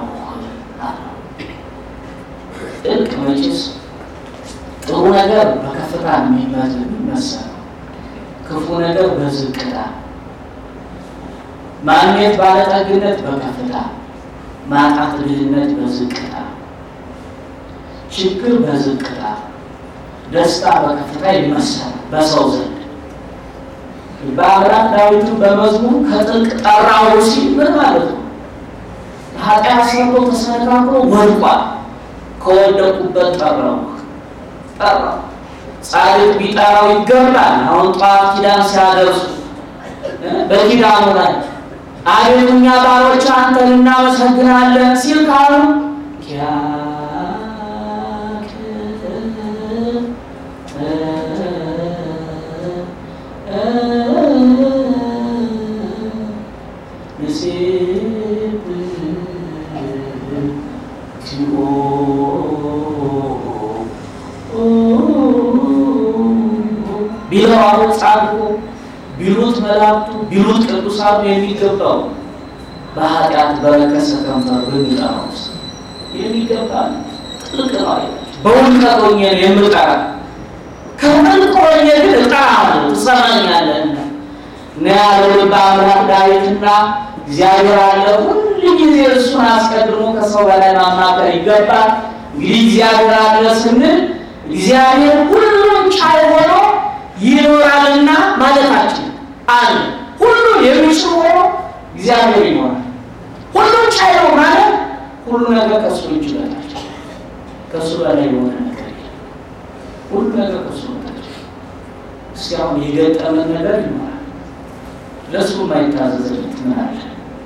ጥልቅ መቼስ ጥሩ ነገር በከፍታ የሚመሰለው ክፉ ነገር በዝቅታ ማግኘት ባለጠግነት በከፍታ ማጣት ድህነት በዝቅታ ችግር በዝቅታ ደስታ በከፍታ ይመሰላል በሰው ዘንድ። በአምላክ ዳዊትን በመዝሙር ከጥልቅ ጠራው ሲል ምን ማለት ነው? ኃጢአት ሰርቶ ተሰነካክሎ ወድቋል። ከወደቁበት ጠራው ጠራው። ጻድቅ ቢጠራው ይገባል። አሁን ጠዋት ኪዳን ሲያደርሱ በኪዳኑ ላይ አቤቱ እኛ ባሮች አንተን እናመሰግናለን ሲል ካሉ ቢለው አሁን ጻድቁ ቢሉት መላእክቱ ቢሉት ቅዱሳኑ የሚገባው በኃጢአት በረከሰ ከንፈር በሚጠራው የሚገባ ጥልቅ ነው አይደል? በውድቀት ሆኜ የምጠራ ከጥልቅ ሆኜ ግን እጠራለሁ ትሰማኛለህ እና ያለው በአምላክ ዳዊትና እግዚአብሔር አለ ሁል ጊዜ እሱን አስቀድሞ ከሰው በላይ ማማከር ይገባል። እንግዲህ እግዚአብሔር አለ ስንል እግዚአብሔር ሁሉን ቻይ ሆኖ ይኖራልና ማለታችን አለ። ሁሉን የሚችል ሆኖ እግዚአብሔር ይኖራል። ሁሉን ቻይ ነው ማለት ሁሉ ነገር ከእሱ እጅ በታች ከእሱ በላይ የሆነ ነገር የለም። ሁሉ ነገር ከእሱ በታች። እስኪ አሁን የገጠመን ነገር ይኖራል። ለእሱ የማይታዘዝለት ምን አለ?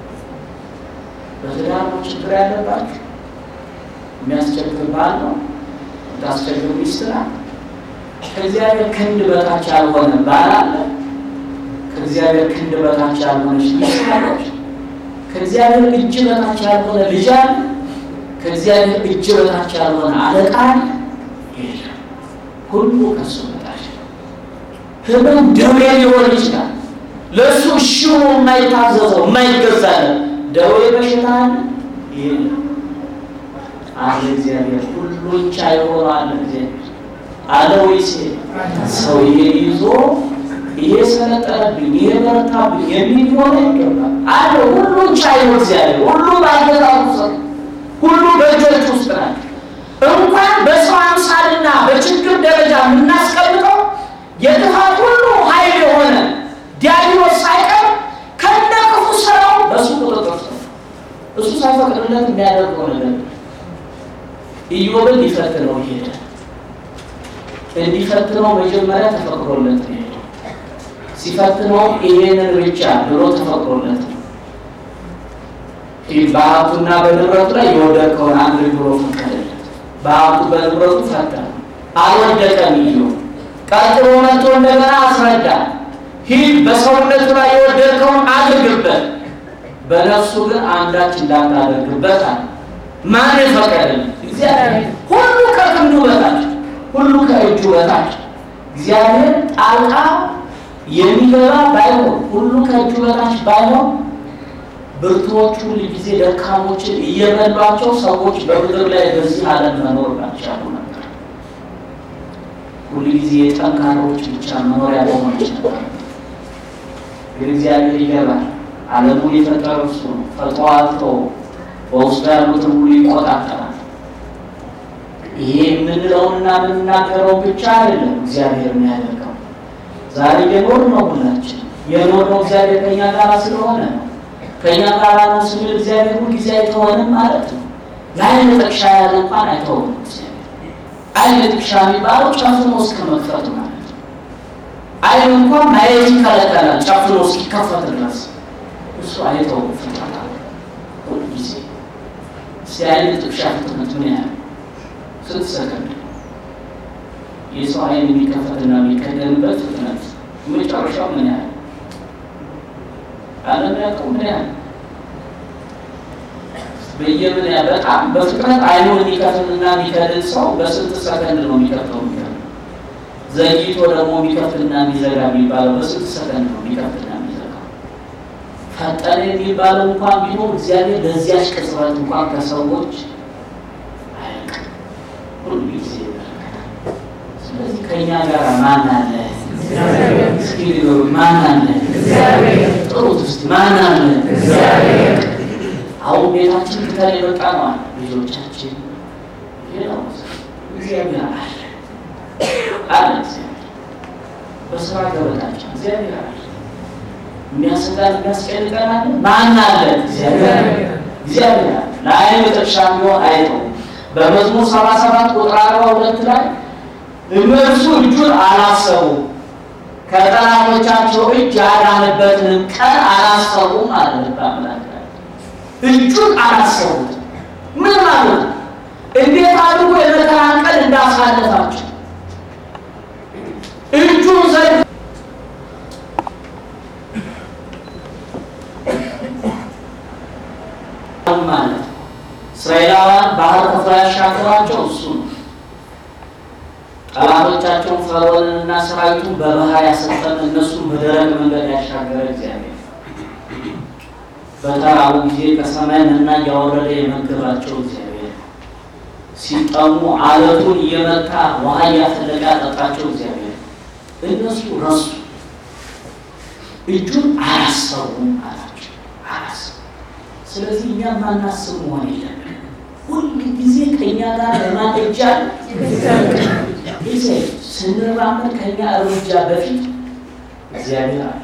በትዳር ነው ችግር ያለባችሁ? የሚያስቸግር ባል ነው? የምታስቸግር ሚስት ናት? ከእግዚአብሔር ክንድ በታች ያልሆነ ባል አለ? ከእግዚአብሔር ክንድ በታች ያልሆነች ሚስት አለች? ከእግዚአብሔር እጅ በታች ያልሆነ ልጅ አለ? ከእግዚአብሔር እጅ በታች ያልሆነ አለቃ አለ? የለም። ሁሉ ከእሱ በታች ነው። ህመም ደዌ ሊሆን ይችላል። ለእሱ እሺ ሆኖ የማይታዘዘው የማይገዛለን ደዌ በሽታ አለ? የለም። አለ እግዚአብሔር ሁሉን ቻይ ሆኖ አለ እግዚአብሔር አለ ወይስ ሰው ይሄን ይዞ ይሄ ሰለጠነብኝ ይሄ በረታብኝ የሚል ሆነ ይገባል አለ ሁሉን ቻይ ነው እግዚአብሔር ሁሉ ባገዛዙ ሰው ሁሉ በእጆች ውስጥ ናቸው እንኳን በሰው አምሳልና በችግር ደረጃ የምናስቀምጠው የጥፋት ሁሉ ኃይል የሆነ ዲያብሎስ ሳይቀር ከነ ክፉ ስራው በእሱ ቁጥጥር ስር እሱ ሳይፈቅድለት የሚያደርገው ነገር ኢዮብን ሊፈትነው ሄደ። እንዲፈትነው መጀመሪያ ተፈቅዶለት ሄደ። ሲፈትነው ይሄንን ብቻ ብሎ ተፈቅዶለት ነው። በሀብቱና በንብረቱ ላይ የወደቀውን አንድ ብሎ ፈቀደለት። በሀብቱ በንብረቱ ፈተነ፣ አልወደቀም። ኢዮብ ቀጥሎ መጥቶ እንደገና አስረዳ። ሂድ በሰውነቱ ላይ የወደቀውን አድርግበት፣ በነፍሱ ግን አንዳች እንዳታደርግበት አለ። ማን የፈቀደልን? እግዚአብሔር። ሁሉ ከክንዱ በታች፣ ሁሉ ከእጁ በታች። እግዚአብሔር ጣልቃ የሚገባ ባይሆን፣ ሁሉ ከእጁ በታች ባይሆን ብርቱዎቹ ሁል ጊዜ ደካሞችን እየበሏቸው ሰዎች በምድር ላይ በዚህ ዓለም መኖር ባልቻሉ ነበር። ሁል ጊዜ የጠንካሮች ብቻ መኖሪያ በሆነች ነበር። ግን እግዚአብሔር ይገባል። ዓለሙን የፈጠረው እሱ ነው። ፈጥሮ በውስጡ ያሉትን ሁሉ ይቆጣጠራል። ይሄ የምንለውንና የምንናገረው ብቻ አይደለም እግዚአብሔር የሚያደርገው። ዛሬ የኖር ነው ሁላችን የኖር ነው እግዚአብሔር ከኛ ጋር ስለሆነ ነው። ከኛ ጋር ነው ስንል እግዚአብሔር ሁል ጊዜ አይተወንም ማለት ነው። ለአይን ጥቅሻ ያለ እንኳን አይተወንም እግዚአብሔር። አይን ጥቅሻ የሚባለው ጨፍኖ እስከ መክፈት ማለት ነው። አይን እንኳን ማየት ይከለከላል ጨፍኖ እስኪከፈት ድረስ እሱ አይተውም ፍጥረታ ሁል ጊዜ ሲያይን ጥቅሻ ፍጥነት ምን ያህል ስንት ሰከንድ የሰው አይን የሚከፈትና የሚከደንበት ፍጥነት መጨረሻው ምን ያህል ዓለም ያውቀው ምን ያህል በየምን ያ በጣም በፍጥነት አይኑን የሚከፍልና የሚከድን ሰው በስንት ሰከንድ ነው የሚከፍተው የሚከፍል ዘግይቶ ደግሞ የሚከፍትና የሚዘጋ የሚባለው በስንት ሰከንድ ነው የሚከፍትና የሚዘጋው ፈጠነ የሚባለው እንኳን ቢኖር እግዚአብሔር በዚያች ቅጽበት እንኳን ከሰዎች አያውቅም ሁሉ ጊዜ ይመለከታል ስለዚህ ከእኛ ጋር ማን አለ እስኪ ንገሩ ማን አለ ጥሩት እስኪ ማን አለ አሁን ቤታችን ትተን የመጣ ነው አለ ልጆቻችን ሌላው እግዚአብሔር አለ አለ እግዚአብሔር። በስራ ገበታችን እግዚአብሔር አለ። የሚያሰጋን የሚያስጨንቀን አለ። ማን አለ? እግዚአብሔር እግዚአብሔር አለ። ለዓይን ጥቅሻ ቢሆን አይተው በመዝሙር ሰባ ሰባት ቁጥር አርባ ሁለት ላይ እነርሱ እጁን አላሰቡም ከጠላቶቻቸው እጅ ያዳነበትንም ቀን አላሰቡም አለ ልበ አምላክ። እጁን አላሰቡት ምን ማለት ነው? እንዴት አድርጎ የመከራን ቀን እንዳሳለፋቸው እጁን ዘ ማለት እስራኤላውያን ባህር ከፍሎ ያሻገራቸው እሱ ነው። ጠላቶቻቸውን ፈርዖንንና ሰራዊቱን በባህር ያሰጠመ እነሱን በደረቅ መንገድ ያሻገረ እግዚአብሔር በተራቡ ጊዜ ከሰማይ መና እያወረደ የመገባቸው እግዚአብሔር ሲጠሙ አለቱን እየመታ ውሃ እያፈለቀ ያጠጣቸው እግዚአብሔር እነሱ ረሱ። እጁን አላሰቡም አላቸው። አላሰቡ። ስለዚህ እኛ ማናስብ መሆን የለብን። ሁል ጊዜ ከእኛ ጋር ለማደጃ ጊዜ ስንራመድ ከእኛ እርምጃ በፊት እግዚአብሔር አለ።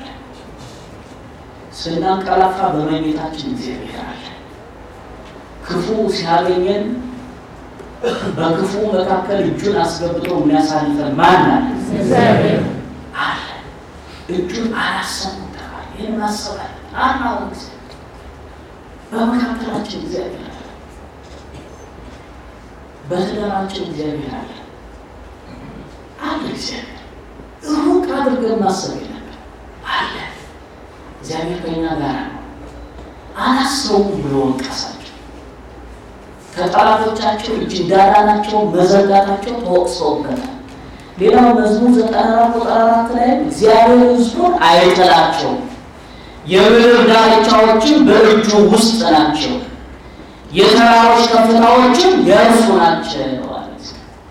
ስናንቀላፋ በመኝታችን እግዚአብሔር አለ። ክፉ ሲያገኘን በክፉ መካከል እጁን አስገብቶ የሚያሳልፈን ማን አለ? አለ። እጁን አላሰቡም ተባለ። ይህን ማሰባል አናውን ጊዜ በመካከላችን እግዚአብሔር አለ። በትዳራችን እግዚአብሔር አለ አለ። እግዚአብሔር ሩቅ አድርገን ማሰብ የለብን አለ። እግዚአብሔር ከኛ ጋር ነው። አላሰቡም ብሎ ወቀሳቸው። ከጠላቶቻቸው እጅ እንዳዳናቸው መዘጋታቸው ተወቅሰውበታል። ሌላው መዝሙር ዘጠና አራት ቁጥር አራት ላይ እግዚአብሔር ሕዝቡን አይጥላቸውም፣ የምድር ዳርቻዎችን በእጁ ውስጥ ናቸው፣ የተራሮች ከፍታዎችም የእርሱ ናቸው ማለት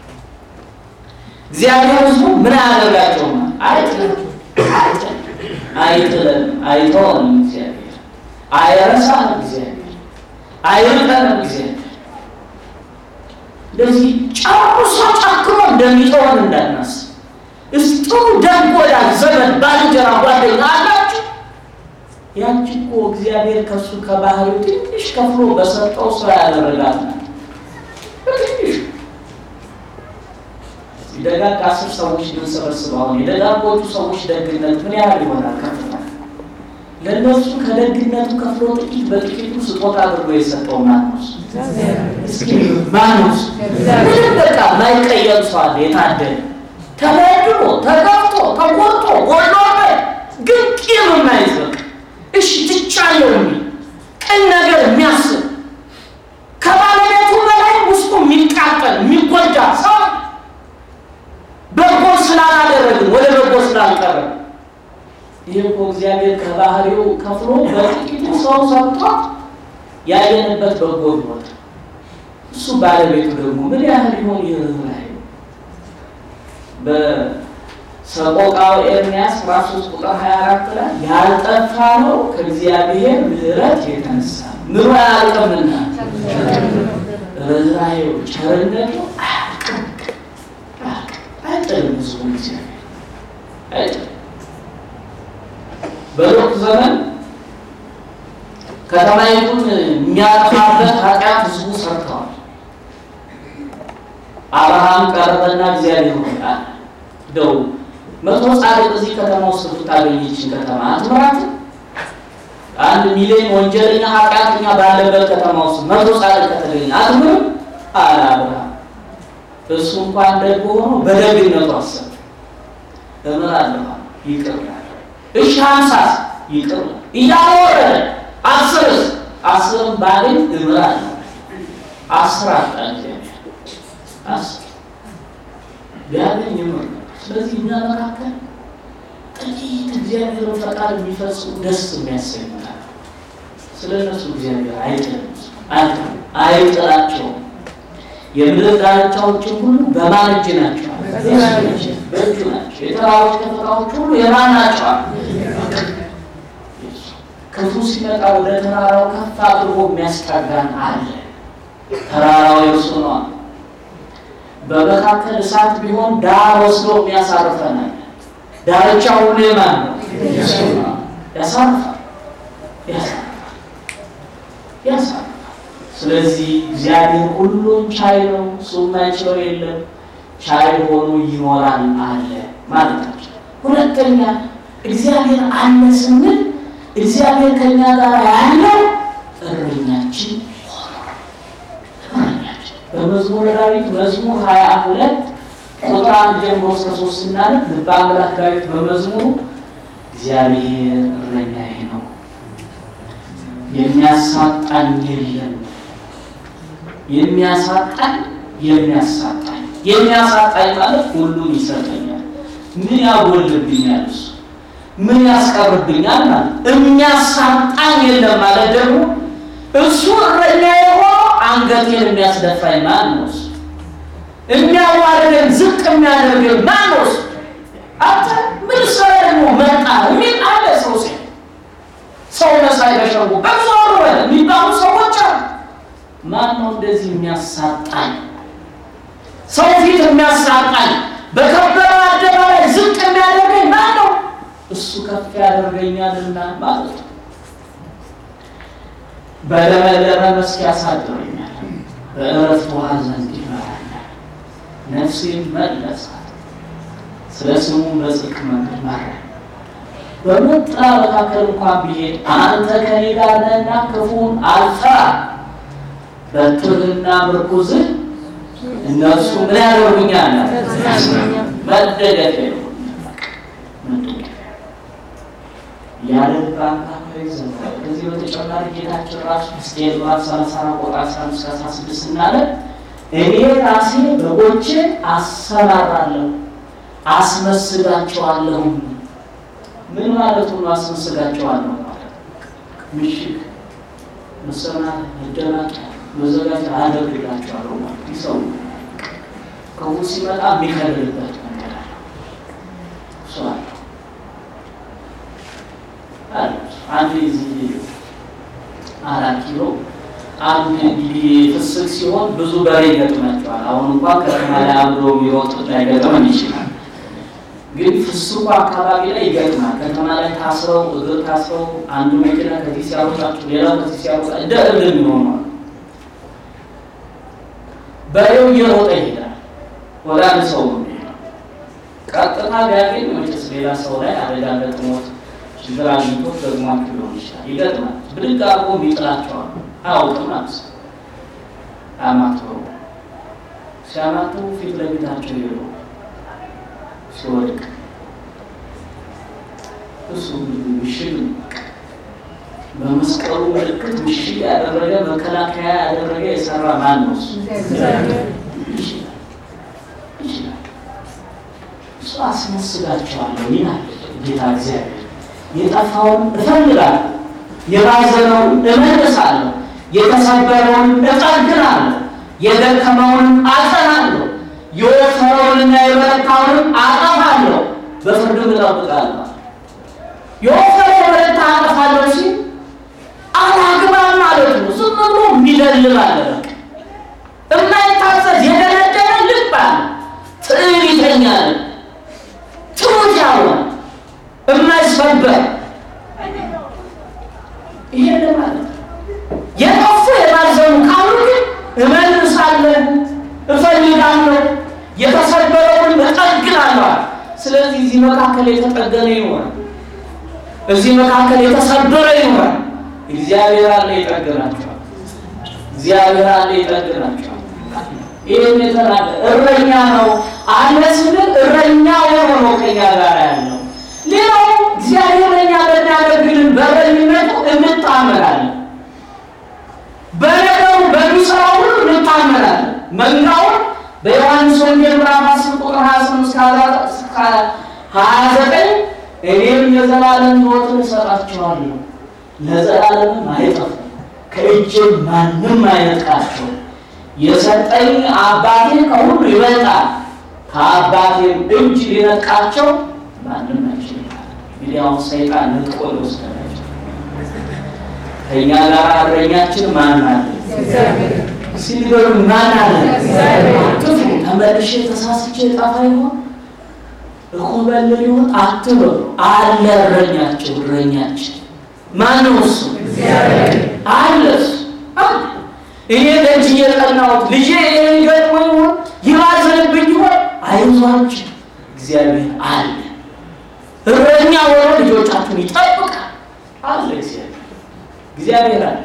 እግዚአብሔር ሕዝቡ ምን አያደርጋቸውም? አይጥልም፣ አይጥልም፣ አይተውም። እግዚአብሔር አይረሳም። እግዚአብሔር አይርቀንም። እግዚአብሔር እንደዚህ ጨርሶ ጨክኖ እንደሚተወን እንዳናስብ። እስኪ ጥሩ ደግ ወዳጅ ዘመድ፣ ባልንጀራ፣ ጓደኛ አላችሁ። ያቺ እኮ እግዚአብሔር ከሱ ከባህሪው ትንሽ ከፍሎ በሰጠው ሰው ያደረጋት ነው። በትንሽ ደጋግ አስር ሰዎች ብንሰበስብ አሁን የደጋጎቹ ሰዎች ደግነት ምን ያህል ይሆናል? ከፍታ ለእነሱ ከደግነቱ ከፍሎ ጥቂት በጥቂቱ ስጦታ አድርጎ የሰጠው ማነው? እስኪ ማነው? ምንም በቃ ማይቀየር ሰው አለ የታደለ ተበድሎ ተገፍቶ ተቆርጦ ጎሎበት ግን ቂም የማይዝ በቃ እሺ ትቻለሁ የሚል ቅን ነገር የሚያስብ ከባለቤቱ በላይ ውስጡ የሚቃጠል የሚጎዳ ሰው በጎ ስላላደረግን ወደ በጎ ስላልቀረብ ይህ እኮ እግዚአብሔር ከባህሪው ከፍሎ በጥቂቱ ሰው ሰጥቶ ያየንበት በጎ ይወጣ። እሱ ባለቤቱ ደግሞ ምን ያህል ይሆን ይርህራሄ በሰቆቃው ኤርምያስ ምዕራፍ ሦስት ቁጥር 24 ላይ ያልጠፋ ነው ከእግዚአብሔር ምሕረት የተነሳ ምሮ አያልቅምና ርኅራኄው ቸርነቱ አያልቅም አይጥልም። ህዝቡን እግዚአብሔር አይጥልም። በሎጥ ዘመን ከተማይቱን የሚያጠፋበት ኃጢአት ህዝቡ ሰርተዋል። አብርሃም ቀረበና እግዚአብሔር ሆይ አለ እንደው መቶ ጻድቅ እዚህ ከተማ ውስጥ ብታገኘችን ከተማ አትምራትም? አንድ ሚሊዮን ወንጀለኛ ኃጢአተኛ ባለበት ከተማ ውስጥ መቶ ጻድቅ ከተገኘ አትምርም? አለ አብርሃም። እሱ እንኳን ደግ ሆኖ በደግነቱ አሰብ እምራለሁ ይቅር እሺ ሀምሳስ ይቅር እያወረደ አስርስ አስርም ባገኝ እምራለሁ አስር አጣ እግዚአብሔር አስር ቢያገኝ እምር ስለዚህ እኛ መካከል ጥቂት እግዚአብሔርን ፈቃድ የሚፈጽሙ ደስ የሚያሰኙታል ስለ እነሱ እግዚአብሔር አይጥልም አይጥላቸውም የምድር ዳርቻዎችን ሁሉ በማን እጅ ናቸው? በእጁ ናቸው። የተራሮች ከፍታዎች ሁሉ የማን ናቸው? ክፉ ሲመጣ ወደ ተራራው ከፍ አድርጎ የሚያስጠጋን አለ። ተራራው የእርሱ ነው። በመካከል እሳት ቢሆን ዳር ወስዶ የሚያሳርፈን አለ። ዳርቻው ሁሉ የማን ነው? ያሳርፋል፣ ያሳርፋል፣ ያሳርፋል። ስለዚህ እግዚአብሔር ሁሉን ቻይ ነው። እሱ የማይችለው የለም። ቻይ ሆኖ ይኖራል አለ ማለታቸው። ሁለተኛ እግዚአብሔር አለ ስንል እግዚአብሔር ከኛ ጋር ያለው እረኛችን ሆኖ እረኛችን በመዝሙረ ዳዊት መዝሙር ሀያ ሁለት ቁጥር አንድ ጀምሮ እስከ ሶስት ስናነብ ልበ አምላክ ዳዊት በመዝሙሩ እግዚአብሔር እረኛዬ ነው የሚያሳጣኝ የለም የሚያሳጣኝ የሚያሳጣኝ የሚያሳጣኝ ማለት ሁሉን ይሰጠኛል። ምን ያጎልብኛል? እሱ ምን ያስቀርብኛል? ማለት የሚያሳጣኝ የለም ማለት ደግሞ እሱ እረኛ የሆነው አንገቴን የሚያስደፋኝ ማን ነው? እሱ የሚያዋርደን ዝቅ የሚያደርገን ማን ነው? እሱ አንተ ምን ሰው ደግሞ መጣ የሚል አለ ሰው ሲ ሰው መሳይ በሸንጎ በዞር በል የሚባሉ ሰዎች አሉ። ማን ነው እንደዚህ የሚያሳጣኝ? ሰው ፊት የሚያሳጣኝ በከበረ አደባባይ ዝቅ የሚያደርገኝ ማን ነው? እሱ ከፍ ያደርገኛልና ማለት ነው። በለመለመ መስክ ያሳድረኛል፣ በእረፍት ውኃ ዘንድ ይመራኛል። ነፍሴን መለሳት፣ ስለ ስሙ በጽድቅ መንገድ መራኝ። በሞት ጥላ መካከል እንኳን ብሄድ አንተ ከኔ ጋር ነህና ክፉን አልፈራም። በትርህና ምርኩዝህ እነሱ ምን ያደርጉኛል? መደገፊያ ያለ ልብ አምላካዊ ዘመን። ከዚህ በተጨማሪ ጌታችን ራሱ ሕዝቅኤል ምዕራፍ ሰላሳ አራት ቁጥር አስራ አምስት አስራ ስድስት እናለ እኔ ራሴ በጎችን አሰማራለሁ አስመስጋቸዋለሁ። ምን ማለቱ ነው? አስመስጋቸዋለሁ ማለት ምሽግ፣ መሰናት፣ መደናቂያ መዘጋጀት አደርግላቸዋለሁ ማለት ይሰው ከሁ ሲመጣ የሚከልልበት መንገድ አለ። እሱ አለ አለ አንድ ዚህ አራት ኪሎ አንድ እንግዲህ ፍስክ ሲሆን ብዙ በሬ ይገጥማቸዋል። አሁን እንኳን ከተማ ላይ አብሮ የሚሮጥ ላይገጥመን ይችላል። ግን ፍስኩ አካባቢ ላይ ይገጥማል። ከተማ ላይ ታስረው እግር ታስረው አንዱ መኪና ከዚህ ሲያሮጣቸው ሌላው ከዚህ ሲያሮጣ እንደ እብድ የሚሆነዋል በሬው እየሮጠ ይሄዳል። ወደ አንድ ሰው ነው የሚሄደው። ቀጥታ ቢያገኝ መቼስ ሌላ ሰው ላይ አደጋ ገጥሞት ችግር አግኝቶት ደግሞ ሊሆን ይችላል። ይገጥማል። ብድግ አድርጎ ይጥላቸዋል። አያውቅም ማለት ነው። አማትበው ሲያማትቡ ፊት ለፊታቸው ሄዶ ሲወድቅ እሱ ምሽግ በመስቀሉ ምልክት ምሽግ ያደረገ መከላከያ ያደረገ የሰራ ማን ነው? እሱ ይችላል። እሱ አስመስላቸዋለሁ ይላል ጌታ እግዚአብሔር። የጠፋውን እፈልጋለሁ፣ የባዘነውን እመልሳለሁ፣ የተሰበረውን እጠግናለሁ፣ የደከመውን አጸናለሁ፣ የወፈረውንና የበረታውንም አጠፋለሁ፣ በፍርድም እጠብቃለሁ። የወፈረ የበረታ አጠፋለሁ ሲል አላግባብ ማለት ነው። ዝም ብሎ የሚደልብ አለ። በቃ የማይታዘዝ የደነደነ ልብ አለ። ትዕቢተኛ ነው። ትሑት ያልሆነ የማይሰበር ይሄ ማለት የጠፉ የባዘኑ ካሉ ግን እመልሳለሁ፣ እፈልጋለሁ፣ የተሰበረውን እጠግናለሁ። ስለዚህ እዚህ መካከል የተጠገነ ይኖራል። እዚህ መካከል የተሰበረ ይኖራል። እግዚአብሔር አለ ይጠግናቸዋል። እግዚአብሔር አለ ይጠግናቸዋል። ይህን የተናገ እረኛ ነው አለ ስንል እረኛ ሆኖ ነው ከኛ ጋር ያለው። ሌላው እግዚአብሔር ለኛ በሚያደርግልን በእረኝነቱ እንታመናለን። በነገሩ በሚሰራው ሁሉ እንታመናለን። መንጋውን በዮሐንስ ወንጌል ምዕራፍ አስር ቁጥር ሀያ ስምንት እስከ ሀያ ዘጠኝ እኔም የዘላለም ሕይወትን እሰጣቸዋለሁ ለዘላለምም አይጠፉም፣ ከእጄም ማንም አይነጥቃቸው። የሰጠኝ አባቴ ከሁሉ ይበልጣል፣ ከአባቴም እጅ ሊነጥቃቸው ማንም አይችልም። እንግዲህ አሁን ሰይጣን ነጥቆ ሊወስዳቸው ከእኛ ጋር እረኛችን ማን አለ? ሲልበሉ ማን አለ? አትፍሩ። ተመልሼ ተሳስቼ ጠፋ ይሆን እኮበልል ይሆን አትበሉ። አለ እረኛቸው እረኛችን ማን ነው እሱ? አለ እሱ አለ። እኔ ደጅ እየጠናሁት ልጄ ይህን ገጥሞ ይሆን ይባዝንብኝ ይሆን አይዟችሁ፣ እግዚአብሔር አለ። እረኛ ሆኖ ልጆቻችሁን ይጠብቃል አለ እግዚአብሔር እግዚአብሔር አለ።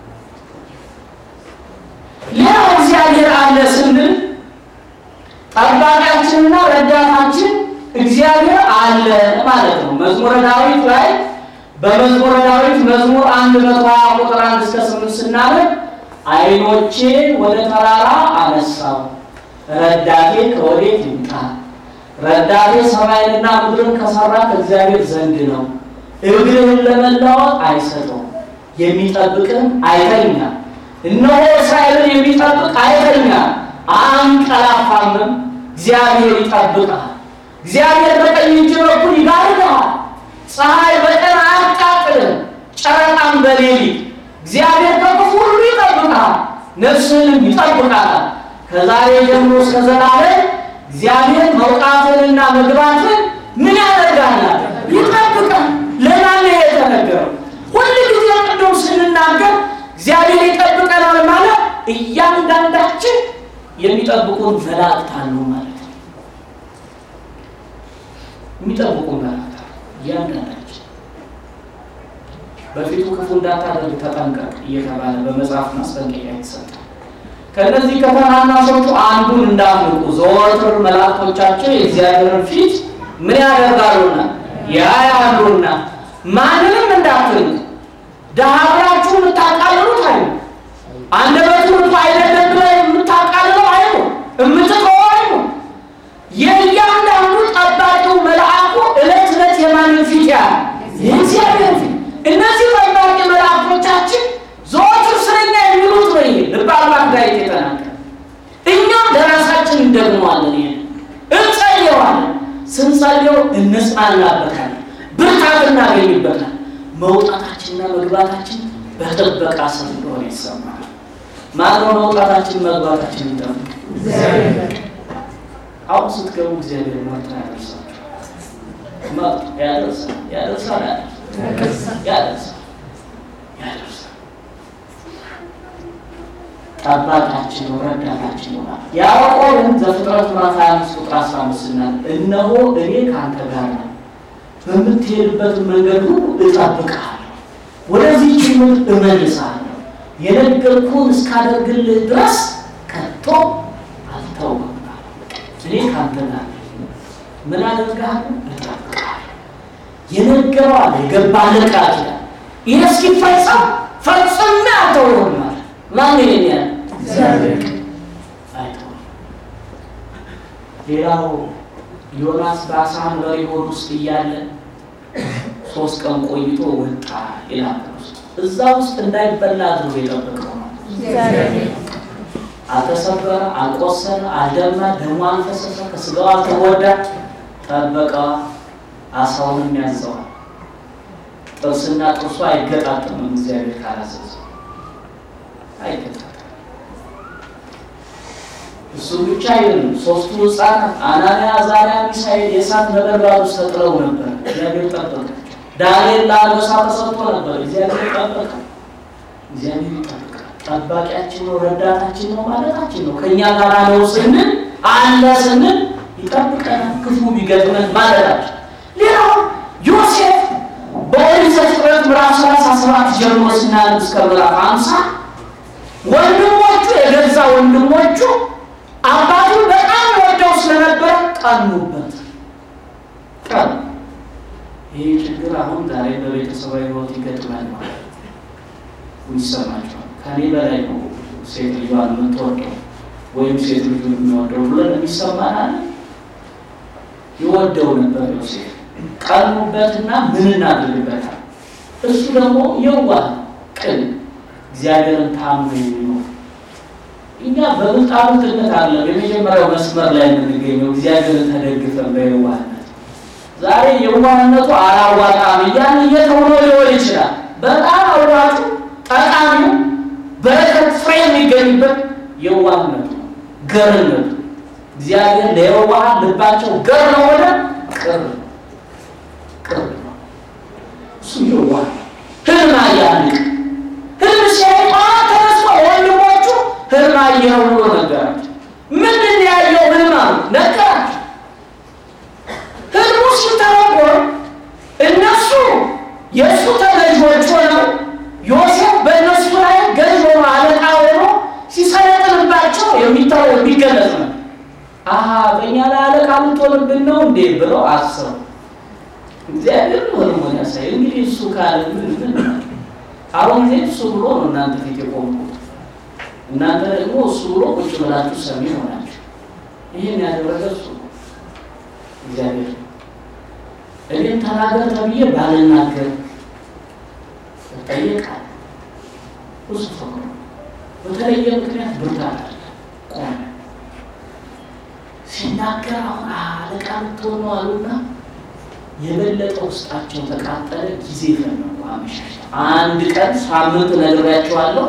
ሌላው እግዚአብሔር አለ ስንል ጠባቂያችንና ረዳታችን እግዚአብሔር አለ ማለት ነው። መዝሙረ ዳዊት ላይ በመዝሙረ ዳዊት መዝሙር አንድ መቶ ሀያ ቁጥር አንድ እስከ ስምንት ስናነብ ዓይኖቼ ወደ ተራራ አነሳው ረዳቴ ከወዴት ይምጣ? ረዳቴ ሰማይንና ምድርን ከሰራ ከእግዚአብሔር ዘንድ ነው። እግርህን ለመለወጥ አይሰጠውም፣ የሚጠብቅህም አይተኛም። እነሆ እስራኤልን የሚጠብቅ አይተኛም አንቀላፋምም። እግዚአብሔር ይጠብቃል። እግዚአብሔር በቀኝ እጅ በኩል ይጋርድሃል። ፀሐይ በቀን አያቃጥልም፣ ጨረቃም በሌሊት። እግዚአብሔር ከክፉ ሁሉ ይጠብቃል፣ ነፍስህንም ይጠብቃል። ከዛሬ ጀምሮ እስከ ዘላለም እግዚአብሔር መውጣትንና መግባትን ምን ያደርጋል? ይጠብቃል። ለማን ነው የተነገረው? ሁል ጊዜ ቅድም ስንናገር እግዚአብሔር ይጠብቀናል ማለት እያንዳንዳችን የሚጠብቁን መላእክት አሉ ማለት ነው። የሚጠብቁን መላእክት አሉ እያንዳንዳችን። በፊቱ ክፉ እንዳታደርግ ተጠንቀቅ እየተባለ በመጽሐፍ ማስጠንቀቂያ የተሰጠ ከእነዚህ ከተናናሾቹ አንዱን እንዳትንቁ ዘወትር መላእክቶቻቸው የእግዚአብሔርን ፊት ምን ያደርጋሉና ያያሉና ማንንም እንዳትንቁ ደሃ ብላችሁ የምታቃልሉት አይ አንደበቱ እኮ አይደለም ብለህ የምታቃልለው አይ የምትተወው አይ የእያንዳንዱ ጠባቂው መልአኩ ዕለት ዕለት የማንን ፊት ያህል የእግዚአብሔር ፊት። እነዚህ ጠባቂ መልአኮቻችን ዘወትር ስለኛ የሚሉት ነው። ይሄ ልበ አምላክ ዳዊት የተናገረ እኛም ለራሳችን እንደግመዋለን። ይሄ እንጸልየዋለን። ስንጸልየው እንጽናናበታለን፣ ብርታት እናገኝበታል። መውጣታችንና መግባታችን በጥበቃ ስር እንደሆነ ይሰማል። ማነው መውጣታችን መግባታችን ይጠብቅ? አሁን ስትገቡ እግዚአብሔር መርቶ ያደርሳችሁ መርቶ ያደርሳል ያደርሳል ያደርሳል ያደርሳል ያደርሳል። ጠባቂያችን ነው፣ ረዳታችን ነው። ያዕቆብን ዘፍጥረት ምዕራፍ 25 ቁጥር 15 ስናል እነሆ እኔ ከአንተ ጋር ነው፣ በምትሄድበት መንገድ ሁሉ እጠብቅሃለሁ፣ ወደዚህች ምድር እመልስሃለሁ፣ የነገርኩህን እስካደርግልህ ድረስ ከቶ አልተውህም። እኔ ከአንተ ጋር ነኝ። ምን አደርግሃለሁ? እጠብቅሃለሁ። የነገረው አለ የገባህን ቃል ኪዳን ይህ እስኪፈጸም ፈጽሜ አልተውህም አለ። ማን ይሄን ያለ እግዚአብሔር አይተውም። ሌላው ዮናስ በአሳ አንበሪ ሆድ ውስጥ እያለ ሶስት ቀን ቆይቶ ወጣ ይላል። እዛ ውስጥ እንዳይበላ አድርጎ የጠበቀው ነው። አልተሰበረ፣ አልቆሰለ፣ አልደማ፣ ደሙ አልፈሰሰ፣ ከስጋው አልተጎዳ። ጠበቀዋ። አሳውንም ያዘዋል። ጥርስና ጥርሱ አይገጣጠምም። እግዚአብሔር ካላዘዘ አይገጣጠምም። እሱ ብቻ አይደለም። ሶስቱ ሕፃናት አናንያ፣ አዛርያ፣ ሚሳኤል የእሳት ነበልባል ውስጥ ተጥለው ነበር። እግዚአብሔር ጠበቀ። ዳንኤል ለአንበሳ ተሰጥቶ ነበር። እግዚአብሔር ጠበቀ። እግዚአብሔር ይጠብቃል። ጠባቂያችን ነው፣ ረዳታችን ነው ማለታችን ነው። ከእኛ ጋር ነው ስንል አለ ስንል ይጠብቀናል፣ ክፉ ቢገጥመን ማለታችን። ሌላው ዮሴፍ በኦሪት ዘፍጥረት ምዕራፍ ሰላሳ ሰባት ጀምሮ ስናነብ እስከ ምዕራፍ ሃምሳ ወንድሞቹ የገዛ ወንድሞቹ አባቱን በጣም ወደው ስለነበረ ቀኑበት። ቀኑ ይህ ችግር አሁን ዛሬ በቤተሰባዊ ሕይወት ይገጥማል ማለት ይሰማቸዋል። ከኔ በላይ ነው ሴት ልጇን የምትወደው ወይም ሴት ልጁን የሚወደው ብለን የሚሰማናል። ይወደው ነበር ዮሴፍ። ቀኑበትና ምን እናድርግበታል? እሱ ደግሞ የዋህ ቅን፣ እግዚአብሔርን ታምኖ የሚኖር እኛ በብልጣብልጥነት አለ የመጀመሪያው መስመር ላይ የምንገኘው እግዚአብሔርን ተደግፈን በየዋህነት ዛሬ የዋህነቱ አላዋጣም እያን እየተውሎ ሊሆን ይችላል። በጣም አዋጩ ጠቃሚው በረከት ፍሬ የሚገኝበት የዋህነቱ ገርነቱ እግዚአብሔር ለየዋሃን ልባቸው ገር ነው ሆነ ቅርብ ቅርብ ነው። እሱ የዋህ ህልም አያንቅ ህልም ሲያይቋ ተነስቶ ወንድሞቹ ህልም አየኸው ብሎ ነገራቸው። ምንድን ያየው ህልም አሉ ነገራቸው። ህልሙ ሲተረጎም እነሱ የእሱ ተገዥዎች ሆነው ዮሴፍ በእነሱ ላይ ገዥ ሆኖ አለቃ ሆኖ ሲሰለጥንባቸው የሚታወ የሚገለጽ ነው። አሀ በእኛ ላይ አለቃ ልትሆንብን ነው እንዴ ብለው አሰቡ። እግዚአብሔር ነው ህልሙን ያሳይ። እንግዲህ እሱ ካለ ምን ምን አሁን ጊዜ እሱ ብሎ ነው እናንተ ፊት የቆምኩት። እናንተ ደግሞ እሱ ብሎ ቁጭ ብላችሁ ሰሚ ሆናችሁ። ይህን ያደረገ እሱ ነው እግዚአብሔር ነው። እኔም ተናገር ተብዬ ባልናገር እጠየቃለሁ። ብዙ ፈቅሮ በተለየ ምክንያት ብርታት አለ ቆመ ሲናገር አሁን አለቃ ልትሆን ነው አሉና የበለጠ ውስጣቸው ተቃጠለ። ጊዜ ፈለጉ። አመሻሽ አንድ ቀን ሳምንት ነግሬያቸዋለሁ።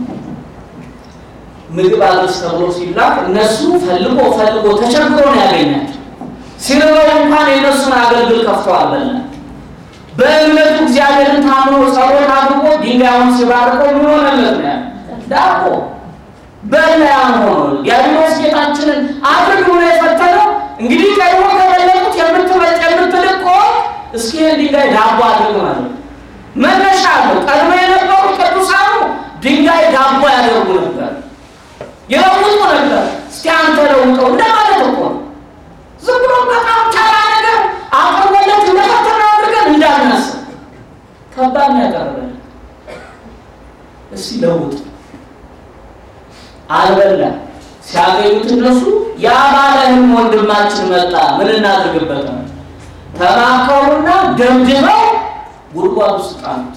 ምግብ አድርስ ተብሎ ሲላክ እነሱ ፈልጎ ፈልጎ ተቸግሮ ነው ያገኛቸው። ሲርበው እንኳን የእነሱን አገልግል ከፍተው አልበላም። በእምነቱ እግዚአብሔርን ታምኖ ጸሎት አድርጎ ድንጋዩን ሲባርከው ምን ሆነለት ነው ያለው? ዳቦ በላያን ሆኖ ዲያብሎስ ጌታችንን አድርግ ብሎ የፈተነው እንግዲህ ቀድሞ ከበለጡት የምትበልጥ የምትልቅ ከሆንክ እስኪ ይህን ድንጋይ ዳቦ አድርግ ማለት ነው። መነሻ አለው። ቀድሞ የነበሩ ቅዱሳኑ ድንጋይ ዳቦ ያደርጉ ነበር፣ ይለውጡ ነበር። እስኪ አንተ ለውጠው እንደማለት እኮ ነው። ዝም ብሎ በጣም ተራ ነገር አቅርቦለት እንደፈተና አድርገን እንዳናስብ ከባድ ነው ያቀርበልን። እስኪ ለውጥ አልበላም። ሲያገኙት እነሱ ያ ባለህም ወንድማችን መጣ፣ ምን እናድርግበት ነው ተማከሩና ደምድመው ጉድጓድ ውስጥ ጣሉት።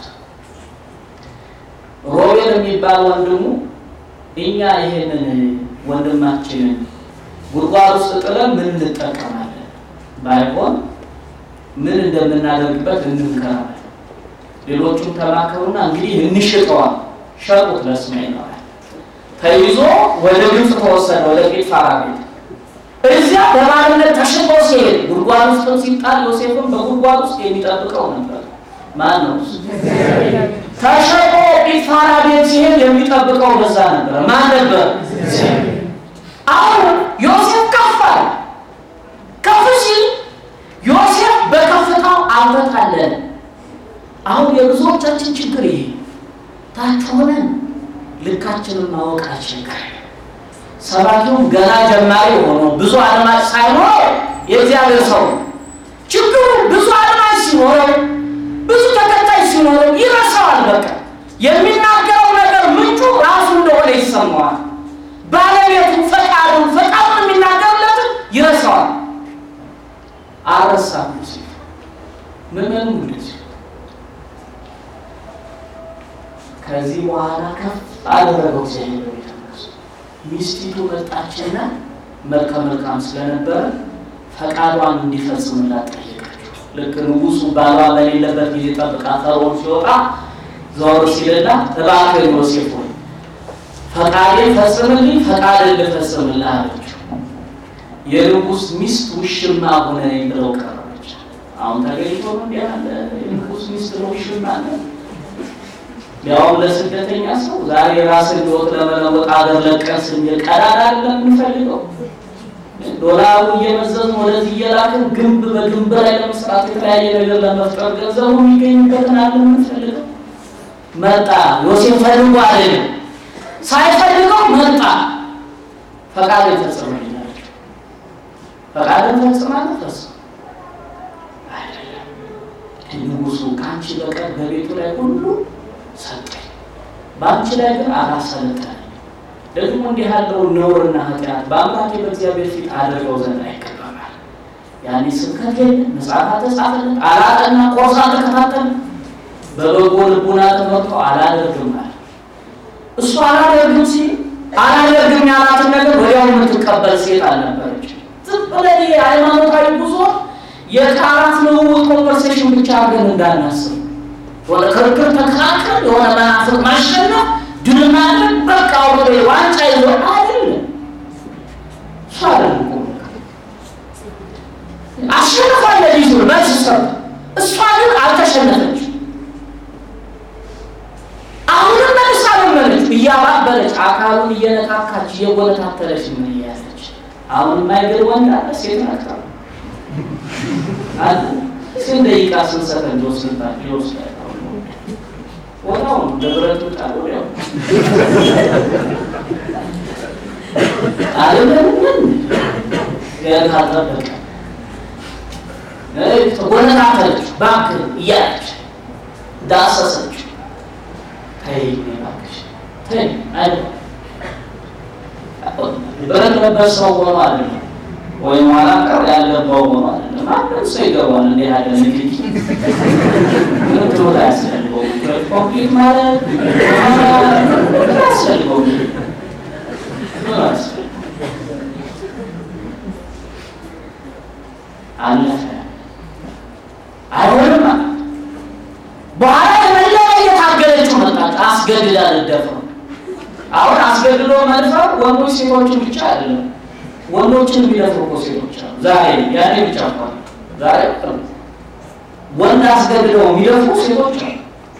ሮቤል የሚባል ወንድሙ እኛ ይሄንን ወንድማችንን ጉድጓድ ውስጥ ጥለን ምን እንጠቀማለን? ባይሆን ምን እንደምናደርግበት እንምከራለን። ሌሎቹም ተማከሩና እንግዲህ እንሽጠዋል። ሸጡት ለእስማኤላውያን ተይዞ ወደ ግብፅ ተወሰደ፣ ወደ ጲጥፋራ ቤት። እዚያ በባርነት ተሽጦ ሲሄድ ጉድጓድ ውስጥ ሲጣል ዮሴፍም በጉድጓድ ውስጥ የሚጠብቀው ነበር። ማን ነው? ተሸጦ ጲጥፋራ ቤት ሲሄድ የሚጠብቀው በዛ ነበር። ማን ነበር? አሁን ዮሴፍ ከፍ አለ። ከፍ ሲል ዮሴፍ በከፍታው አልተታለለ። አሁን የብዙዎቻችን ችግር ይሄ ታች ሆነን ልካችንን ማወቅ አስቸጋሪ። ሰባኪውም ገና ጀማሪ ሆኖ ብዙ አድማጭ ሳይኖር የእግዚአብሔር ሰው ችግሩ ብዙ አድማጭ ሲኖረው ብዙ ተከታይ ሲኖረው ይረሳዋል። በቃ የሚናገረው ነገር ምንጩ ራሱ እንደሆነ ይሰማዋል። ባለቤቱ ፈቃዱን ፈቃዱን የሚናገርለትን ይረሳዋል። አረሳም ሲ ምንም እንደዚህ ከዚህ በኋላ ከፍ አደረገው እግዚአብሔር በቤተ መቅደስ። ሚስቲቱ መጣችና መልከ መልካም ስለነበረ ፈቃዷን እንዲፈጽምላት ጠየቀችው። ልክ ንጉሱ ባሏ በሌለበት ጊዜ ጠብቃ ፈርዖን ሲወጣ ዘወር ሲልላት እባክህ ዮሴፍ ሆይ ፈቃዴን ፈጽምልኝ፣ ፈቃድን ልፈጽምልህ አለችው። የንጉስ ሚስት ውሽማ ሆነኝ ብለው ቀረበች። አሁን ተገኝቶ ነው እንዲህ ያለ የንጉስ ሚስት ነው ውሽማ ነው ያውም ለስደተኛ ሰው ዛሬ ራስን ህይወት ለመለወጥ አገር ለቀን ስንል ቀዳዳ አይደለም የምንፈልገው። ዶላሩ እየመዘዝን ወደዚህ እየላክን ግንብ በግንብ ላይ ለመስራት የተለያየ ነገር ለመፍጠር ገንዘቡ የሚገኝበትን አለ የምንፈልገው። መጣ ዮሴፍ ፈልጎ አይደለም ሳይፈልገው መጣ። ፈቃድን ፈጽመልኝ አለችው። ፈቃድን ፈጽማለህ? ፈጽም አይደለም ንጉሱ ከአንቺ በቀር በቤቱ ላይ ሁሉ ሰጠኝ በአንቺ ላይ ግን አላሰለጠነኝ። ደግሞ እንዲህ ያለው ነውርና ኃጢአት በአምላኬ በእግዚአብሔር ፊት አድርገው ዘንድ አይገባማል። ያኔ ስብከት የለ መጽሐፍ ተጻፈለት አላጠና ቆርሳ ተከታተል በበጎ ልቡና ተመርቶ አላደርግም አለ። እሱ አላደርግም ሲል አላደርግም ያላትን ነገር ወዲያው የምትቀበል ሴት አልነበረች። ዝም ብለን የሃይማኖታዊ ጉዞ የቃላት ልውውጥ ኮንቨርሴሽን ብቻ አድርገን እንዳናስብ ወደ ክርክር ተከራከር የሆነ መናፍቅ ማሸነፍ ድል ማድረግ በቃ ወደ ዋንጫ ይዞ አይደለም። እሷ ግን አልተሸነፈች። አሁንም መልሳ ለመነች፣ እያባበለች አካሉን እየነካካች እየጎነታተለች ምን እያለች አሁን የማይገር ወንድ አለ ሴት ናት አለ ስንት ደቂቃ ስንት ሰከንድ ወስድባት ይወስዳል። ወዲያው ነው ደብረት ጣሉ ያው አይደለም ምን ያልታጠበቀ ተጎነታተለች እባክህ እያለች ዳሰሰች። ተይ እባክሽ ተይ አይደለም ብረት ለበስ ሰው ሆኖ አይደለም ወይም ኋላ ቀር ያለባው ሆኖ አይደለም። ማንም ሰው ይገባል። እንዲህ ያለ ንግድ ምን ትምህርት አያስፈልገውም። ኮምፕሊት ማለት አያስፈልገውም። ምን አያስፈልገውም። አለፈ አይሆንም አለ። በኋላ የመላ እየታገለችው መጣች። አስገድዳ ልደፍረው አሁን አስገድዶ መድፈር ወንዶች ሴቶችን ብቻ አይደለም፣ ወንዶችን የሚደፍሩ እኮ ሴቶች አሉ። ዛሬ ያኔ ብቻ እኮ ዛሬ ወንድ አስገድደው የሚደፍሩ ሴቶች አሉ።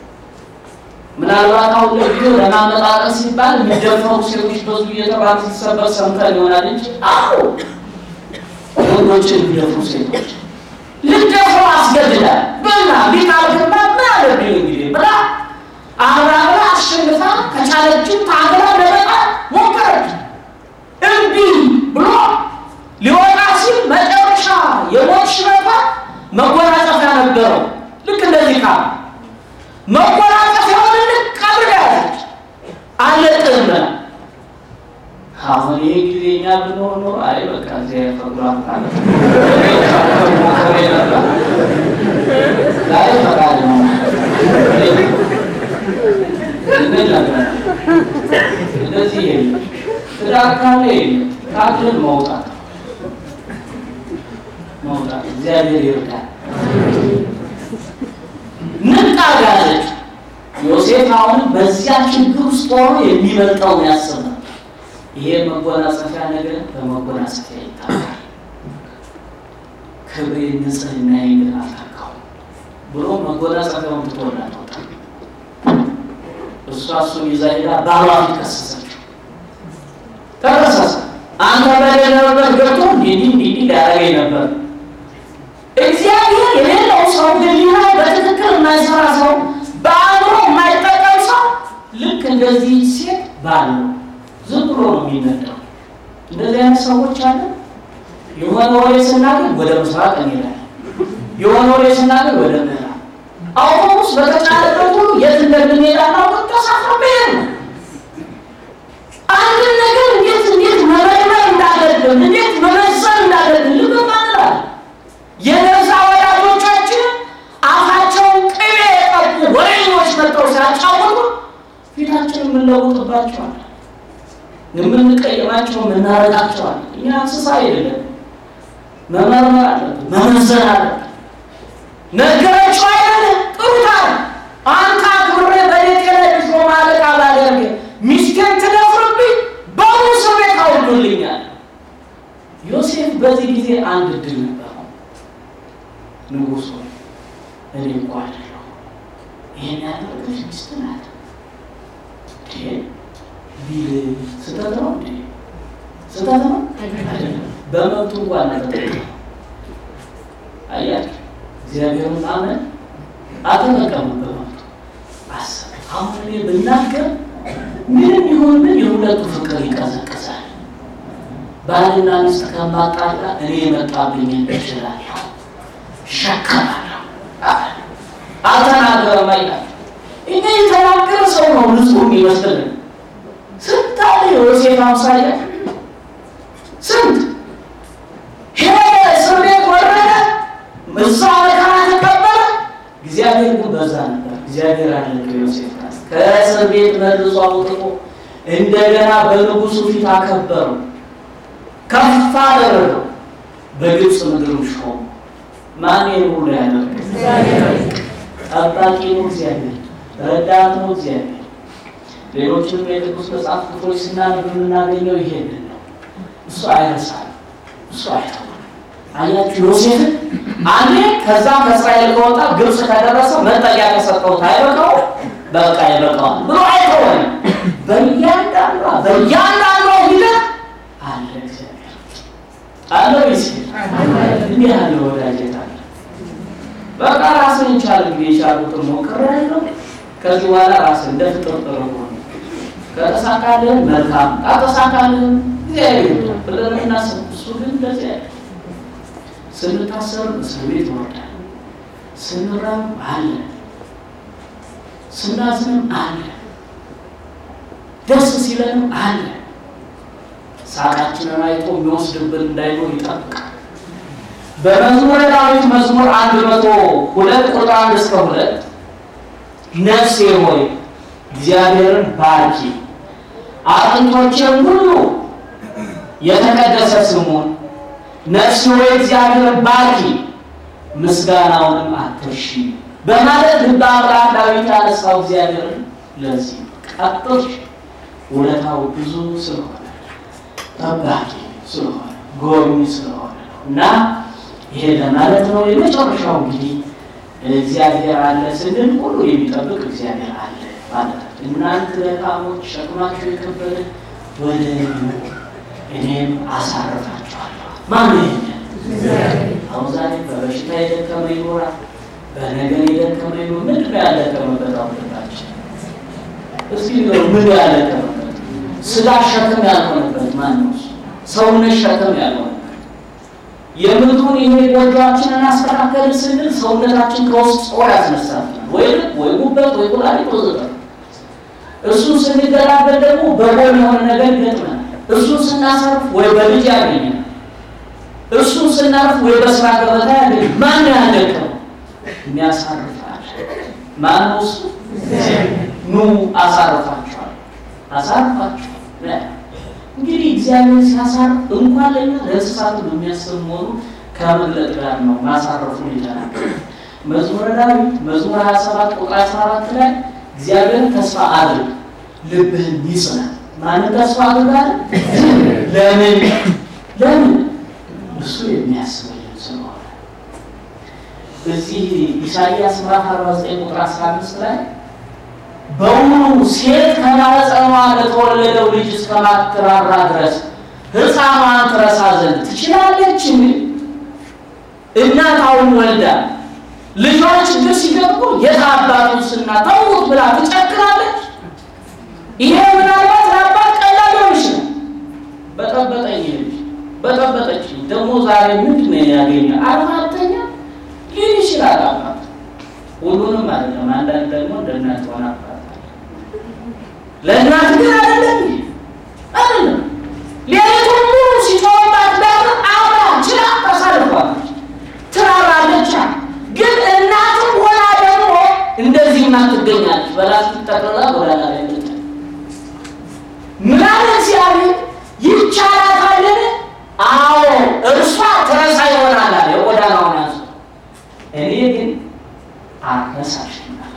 ምናልባት አሁን ለጊዜው ለማመጣጠን ሲባል የሚደፈሩ ሴቶች በዙ እየተባለ ሲሰበር ሰምተን ይሆናል እንጂ አሁ ወንዶችን የሚደፍሩ ሴቶች ልደፍሩ አስገድዳል በና ቢታልክማ ምን አለብኝ እንግዲህ ብላ አብራራ አሸንፋ ከቻለችም ታግላ ለመጣል ሞከረች። እምቢ ብሎ ሊወጣ ሲል መጨረሻ የሞት ሽረፋ መጎናጸፊያ ነበረው። ልክ እንደዚህ ካ መጎናጸፊያውን ልክ አድርጋ ያዘች። አለቅም ብላ አሁን ይህ ጊዜ እኛ ብንሆን ኖሮ አይ በቃ እዚያ ፈግሯን ካለ ሞከሬ ነበር ዛሬ ፈቃድ ነው እንደዚህ የለም። ትዳር ካለ የለም። ካለን መውጣት መውጣት እግዚአብሔር ይርዳል። ንቃ ጋለች ዮሴፍ አሁን በዚያ ችግር ውስጥ ሆኖ የሚመጣውን ያስብ ነበር። ይሄ መጎናጸፊያ ነገር በመጎናጸፊያ ይታወቃል። ክብሬ ንጽህና ግን አልተካው ብሎ መጎናጸፊያውን ትቶላት ወጣ። እሷ እሱን ይዛ ሄዳ ባሏ ፊት ከሰሰችው። ተከሰሰ። አንተ በሌለበት ገብቶ እንዲህ እንዲህ ሊያደርገኝ ነበር። እግዚአብሔር የሌለው ሰው ህሊና በትክክል የማይሰራ ሰው፣ በአእምሮ የማይጠቀም ሰው ልክ እንደዚህ ሴት ባል ነው። ዝም ብሎ ነው የሚነዳው። እንደዚህ አይነት ሰዎች አለ። የሆነ ወሬ ስናገኝ ወደ ምስራቅ እንሄዳለን። የሆነ ወሬ ስናገኝ ወደ ምዕራብ አውቶቡስ በተጫነበት ሁሉ የት እንደምንሄድ አናውቅም። ተሳፍሮ መሄድ ነው። አንድን ነገር እንዴት እንዴት መመርመር እንዳለብን እንዴት መመዘን እንዳለብን ልብ ማንላል። የነዛ ወዳጆቻችን አፋቸውን ቅቤ የቀቡ ወሬኞች መጥተው ሲያጫወቱ ፊታችን የምንለውጥባቸዋል፣ የምንቀይማቸው የምናረቃቸዋል። እኛ እንስሳ አይደለም። መመርመር አለብን፣ መመዘን አለብን። ነገረችው አይደለ? ጥሩታል። አንተ አክብሬ በቤቴ ላይ ሾማ አለቃ ባደርግ ሚስቴን ትደፍርብኝ በሙሉ እስር ቤት አውርዱልኛል። ዮሴፍ በዚህ ጊዜ አንድ እድል ነበረው። ንጉሥ ሆይ እኔ እንኳ አይደለሁ ይህን ያደረገች ሚስት ናት ቢል ስህተት ነው እንዴ? ስህተት ነው አይደለም። በመብቱ እንኳን ተጠቀ አያችሁ እግዚአብሔርን ማመን አልተጠቀምም በመብቱ አሰብ። አሁን እኔ ብናገር ምንም ይሁን ምን የሁለቱ ፍቅር ይቀዘቅዛል። ባልና ሚስት ከማጣላ እኔ የመጣብኝን እችላለሁ፣ ሸከማለሁ። አልተናገረም አይላል። እኔ የተናገረ ሰው ነው ንጹሕ የሚመስልን። ስንት አለ የዮሴፍ አምሳያ ስንት ሄደ፣ እስር ቤት ወረደ፣ እዛ መከራ ተቀበለ። እግዚአብሔር ግን በዛ ነበር። እግዚአብሔር አለ ዮሴፍ ከእስር ቤት መልሶ አውጥቶ እንደገና በንጉሱ ፊት አከበረው፣ ከፍ አደረገው፣ በግብፅ ምድር ሾመ። ማን ሁሉ ያደረገ? ጠባቂ ነው እግዚአብሔር፣ ረዳት ነው እግዚአብሔር። ሌሎችንም የቅዱስ መጽሐፍ ክፍሎች ስናነብ የምናገኘው ይሄንን ነው። እሱ አይረሳል፣ እሱ አይተውም። አያችሁ ዮሴፍን አንዴ ከዛ ከእስራኤል ከወጣ ግብፅ ከደረሰ መጠጊያ ከሰጠሁት አይበቃው በቃ ይበቃዋል ብሎ አይተወን። በእያንዳንዷ በእያንዳንዷ ሂደት አለ እግዚአብሔር አለ ወይስ እንዲህ ያለ ወዳጀት አለ። በቃ ራስን ይቻል እንግዲህ የቻሉትን ሞክር ያለው ከዚህ በኋላ ራስን እንደ ፍጥር ጥሩ ሆነ ከተሳካልህን መልካም ካልተሳካልህን እግዚአብሔር ብለን እናስብ። እሱ ግን እንደዚህ ያለ ስንታሰር እስር ቤት ይወርዳል፣ ስንራብ አለ፣ ስናዝንም አለ፣ ደስ ሲለንም አለ። ሳቃችንን አይቶ የሚወስድብን እንዳይኖር ይጠብቃል። በመዝሙረ ዳዊት መዝሙር አንድ መቶ ሁለት ቁጥር አንድ እስከ ሁለት ነፍሴ ሆይ እግዚአብሔርን ባርኪ አጥንቶቼም ሁሉ የተቀደሰ ስሙን ነፍሴ ሆይ እግዚአብሔርን ባርኪ ምስጋናውንም አትርሺ በማለት ልበ አምላክ ዳዊት ያነሳው እግዚአብሔርን ለዚህ ቀጥሽ ውለታው ብዙ ስለሆነ ጠባቂ ስለሆነ ጎብኝ ስለሆነ ነው እና ይሄ ለማለት ነው። የመጨረሻው እንግዲህ እግዚአብሔር አለ ስንል ሁሉ የሚጠብቅ እግዚአብሔር አለ ማለት ነው። እናንተ ደካሞች ሸክማችሁ የከበደ ወደ እኔ ኑ እኔም አሳርፋችኋለሁ። ማን ይሄኛል? አሁን ዛሬ በበሽታ የደከመ ይኖራል፣ በነገር የደከመ ይኖር። ምንድን ነው ያልደከመበት? አውልታችን እስኪ ንገሩ፣ ምን ያልደከመበት? ስጋ ሸክም ያልሆነበት ማን ነው? ሰውነት ሸክም ያልሆነበት የምድሩን ይሄ ጎጆአችንን አስተካከል ስንል ሰውነታችን ከውስጥ ጾር ያስነሳብናል፣ ወይ ወይ ጉበት ወይ ኩላሊት ወዘተ። እሱን ስንገላበል ደግሞ በጎን የሆነ ነገር ይገጥመናል። እሱን ስናሰርፍ ወይ በልጅ ያገኛል፣ እሱን ስናርፍ ወይ በስራ ገበታ ያገኛል። ማን ያደቀው የሚያሳርፋል? ማን ነው እሱ? ኑ አሳርፋችኋል፣ አሳርፋችኋል እንግዲህ እግዚአብሔር ሲያሳርፍ እንኳን ለኛ ለእንስሳቱ የሚያስብ መሆኑ ከመግለጥ ጋር ነው ማሳረፉ ይላል። መዝሙረ ዳዊት መዝሙር 27 ቁጥር 14 ላይ እግዚአብሔር ተስፋ አድርግ ልብህን ይጽናል። ማንን ተስፋ አድርጋል? ለምን ለምን እሱ የሚያስብልን ስለሆነ። እዚህ ኢሳይያስ ምዕራፍ 49 ቁጥር 15 ላይ በውኑ ሴት ከማኅፀኗ ለተወለደው ልጅ እስከማትራራ ድረስ ሕፃኗን ትረሳ ዘንድ ትችላለችን? እናት አሁን ወልዳ ልጇን ችግር ሲገቡ የት አባቱ ስና ተውት ብላ ትጨክራለች። ይሄ ምናልባት ለአባት ቀላል ሊሆን ይችላል። በጠበጠኝ ልጅ በጠበጠች ደግሞ ዛሬ ምንድን ነው ያገኘ አርማተኛ ሊል ይችላል አባት ሁሉንም አይደለም። አንዳንድ ደግሞ እንደ እናት ሆነ አባት ለእናት ግን አይደለም አይደለም። ሌሊቱን ሙሉ ሲጮህባት ዳር አብራ ችላ ታሳልፏለች፣ ትራራለች። ግን እናትም ሆና ደግሞ እንደዚህ ትገኛለች። በላስቲክ ጠቅልላ ጎዳና ላይ ምጣ ምናምን እግዚአብሔር ይቻላታልን? አዎ እርሷ ትረሳ ይሆናል አለ የጎዳናውን አንስቶ እኔ ግን አረሳሽም አለ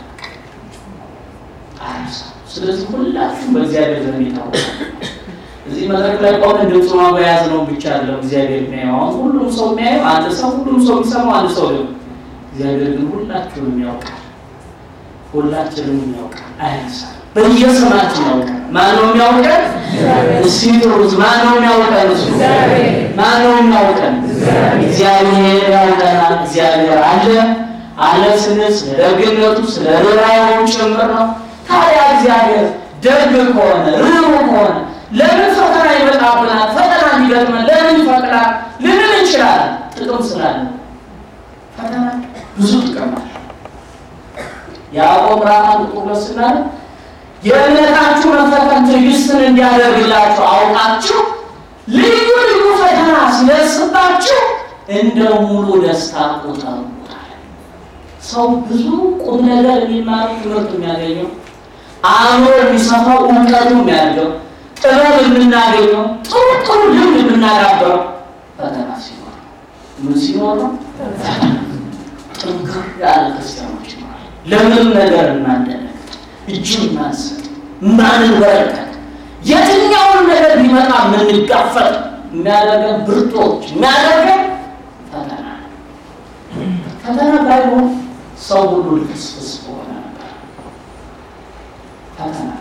አረሳ ስለዚህ ሁላችሁም በእግዚአብሔር ዘንድ ይታወቃል። እዚህ መድረክ ላይ ቆመን ድምፅ ማበያዝ ነው ብቻ አለው እግዚአብሔር የሚያየው። አሁን ሁሉም ሰው የሚያየው አንድ ሰው፣ ሁሉም ሰው የሚሰማው አንድ ሰው ነው። እግዚአብሔር ግን ሁላችሁንም ያውቃል፣ ሁላችንም ያውቃል፣ አይረሳም። በየስማችን ያውቃል። ማን ነው የሚያውቀን? እስኪ ጥሩት። ማን ነው የሚያውቀን? እሱ ማን ነው የሚያውቀን? እግዚአብሔር ያውቀናል። እግዚአብሔር አለ አለ ስንል ስለ ደግነቱ ስለ ርኅራኄው ጭምር ነው። ታዲያ እግዚአብሔር ደግ ከሆነ ርኅሩህ ከሆነ ለምን ፈተና ይመጣብናል? ፈተና እንዲገጥመን ለምን ይፈቅዳል ልንል እንችላለን። ጥቅም ስላለ ፈተና ብዙ ጥቅም አለ። ያዕቆብ ምዕራፍ አንድ ቁጥር ሁለት ስናለ የእምነታችሁ መፈተን ትዕግስትን እንዲያደርግላችሁ አውቃችሁ ልዩ ልዩ ፈተና ሲደርስባችሁ እንደ ሙሉ ደስታ ቁጠሩት። ሰው ብዙ ቁም ነገር የሚማረው ትምህርት የሚያገኘው አእምሮ የሚሰፋው እውቀቱ የሚያድገው ጥበብ የምናገኘው ጥሩ ጥሩ ልምድ የምናዳበረው ፈተና ሲኖር ነው። ምን ሲኖር ነው? ጥንክር ያለ ክርስቲያኖች ይኖራል። ለምንም ነገር እናንደነግጥ፣ እጅን ማንሰጥ፣ ማንበረከት፣ የትኛውን ነገር ቢመጣ የምንጋፈጥ የሚያደርገን ብርቶች የሚያደርገን ፈተና ባይሆን ሰው ሁሉ ልፍስፍስ በሆነ ነበር። ፈተና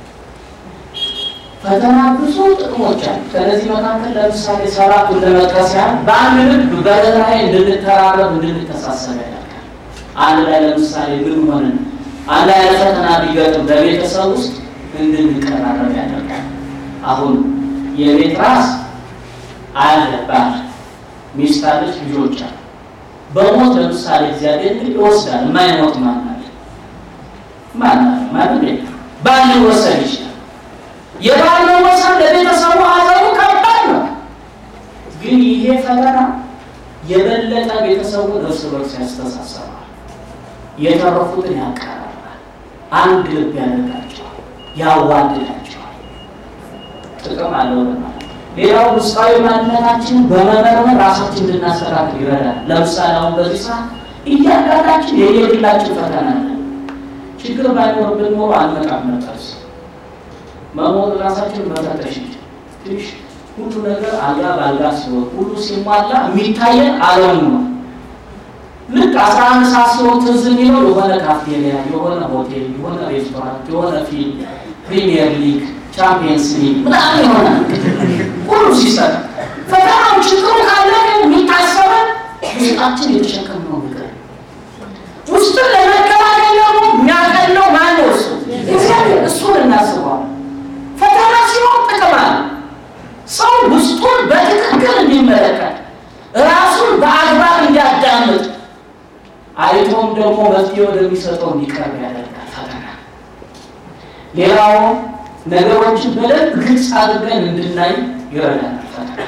ፈተና ብዙ ጥቅሞች አሉ። ከነዚህ መካከል ለምሳሌ ሰባቱን ለመጥቀስ ያህል በአንድ ልብ በርህራሄ እንድንተራረብ እንድንተሳሰብ ያደርጋል። አንድ ላይ ለምሳሌ ምን ሆንን አንድ አይነት ፈተና ቢገጥም በቤተሰብ ውስጥ እንድንቀራረብ ያደርጋል። አሁን የቤት ራስ አለ ባል፣ ሚስት አለች፣ ልጆች አሉ። በሞት ለምሳሌ እግዚአብሔር እንግዲህ ይወስዳል። የማይሞት ማን አለ? ማን አለ? ማንም የለም። ባል ሊወሰድ ይችላል። የባል መወሰን ለቤተሰቡ ሀዘኑ ከባድ ነው። ግን ይሄ ፈተና የበለጠ ቤተሰቡን እርስ በርስ ያስተሳሰባል፣ የተረፉትን ያቀራራል፣ አንድ ልብ ያደርጋቸዋል፣ ያዋድዳቸዋል። ጥቅም አለው ለማለት ሌላው ውስጣዊ ማንነታችንን በመመርመር ራሳችን እንድናስተካክል ይረዳል። ለምሳሌ አሁን በዚህ ሰዓት እያንዳንዳችን የየግላችን ፈተና አለ። ችግር ባይኖርብን ኖሮ አንመጣም ነበር። መሞት ራሳችን መፈተሽ ትንሽ ሁሉ ነገር አልጋ በአልጋ ሲሆን ሁሉ ሲሟላ የሚታየን ዓለሙ ነው። ልክ አስራ አንድ ሰዓት ሲሆን ትዝ የሚለው የሆነ ካፍቴሪያ፣ የሆነ ሆቴል፣ የሆነ ሬስቶራንት፣ የሆነ ፊልም፣ ፕሪሚየር ሊግ፣ ቻምፒየንስ ሊግ ምናምን የሆነ ሁሉ ሲሰጥ ፈተናው ችግሩ ካለ ግን የሚታሰበን ውስጣችን የተሸከምነው ነገር ውስጥን ለመከላከል ደግሞ የሚያቀለው ማነው? እሱ እግዚአብሔር። እሱን እናስበዋል። ፈተና ሲሆን ጥቅም አለ። ሰው ውስጡን በትክክል እንዲመለከት ራሱን በአግባብ እንዲያዳምጥ አይቶም ደግሞ መፍትሄ ወደሚሰጠው እንዲቀርብ ያደርጋል ፈተና። ሌላው ነገሮችን በደንብ ግልጽ አድርገን እንድናይ ይረዳናል ፈተና።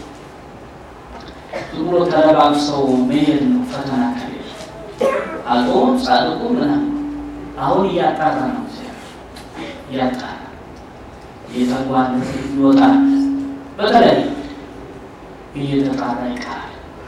ዝም ብሎ ተረባብሰው መሄድ ነው ፈተና ከሌለ አጾም ጻድቁ ምናምን አሁን እያጣራ ነው እያጣራ የተጓለ ይወጣል። በተለይ እየተጣራ ይቀራል።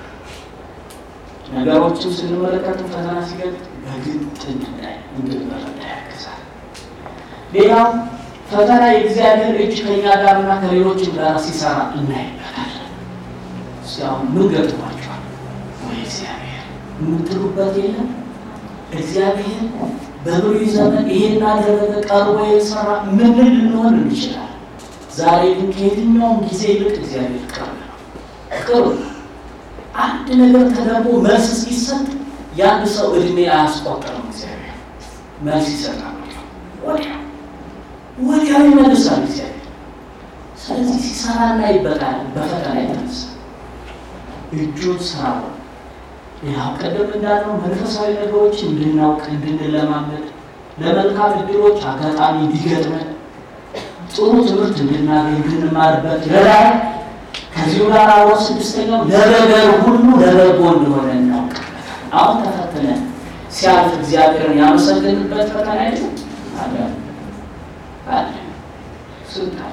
ነገሮችን ስንመለከት ፈተና ሲገጥ በግልጥ እንድናይ እንድንረዳ ያግዛል። ሌላው ፈተና የእግዚአብሔር እጅ ከኛ ጋርና ከሌሎችም ጋር ሲሰራ እናይበታለን። አሁን ምን ገጥሟቸዋል ወይ እግዚአብሔር የምትሉበት የለም። እግዚአብሔር በብሉይ ዘመን ይሄን አደረገ ቀርቦ የሰራ ምን ልንሆን እንችላል? ዛሬ ግን ከየትኛውም ጊዜ ይልቅ እግዚአብሔር ቅርብ ነው። ቅርብ ነው። አንድ ነገር ተደርጎ መልስ ሲሰጥ የአንድ ሰው እድሜ አያስቆጠርም። እግዚአብሔር መልስ ይሰጣል። ወዲያው ወዲያው ይመልሳል እግዚአብሔር። ስለዚህ ሲሰራ እናይበታል። በፈተና የተነሳ እጁን ስራው ያው ቀደም እንዳለው መንፈሳዊ ነገሮች እንድናውቅ እንድንለማመድ፣ ለመልካም እድሎች አጋጣሚ እንዲገጥመን፣ ጥሩ ትምህርት እንድናገኝ እንድንማርበት ይረዳል። ከዚሁ ጋር አብሮ ስድስተኛው ለነገር ሁሉ ለበጎ እንደሆነ እናውቅበታል። አሁን ተፈትነን ሲያልፍ እግዚአብሔርን ያመሰግንበት ፈተና የለ አለ አለ ስንት አለ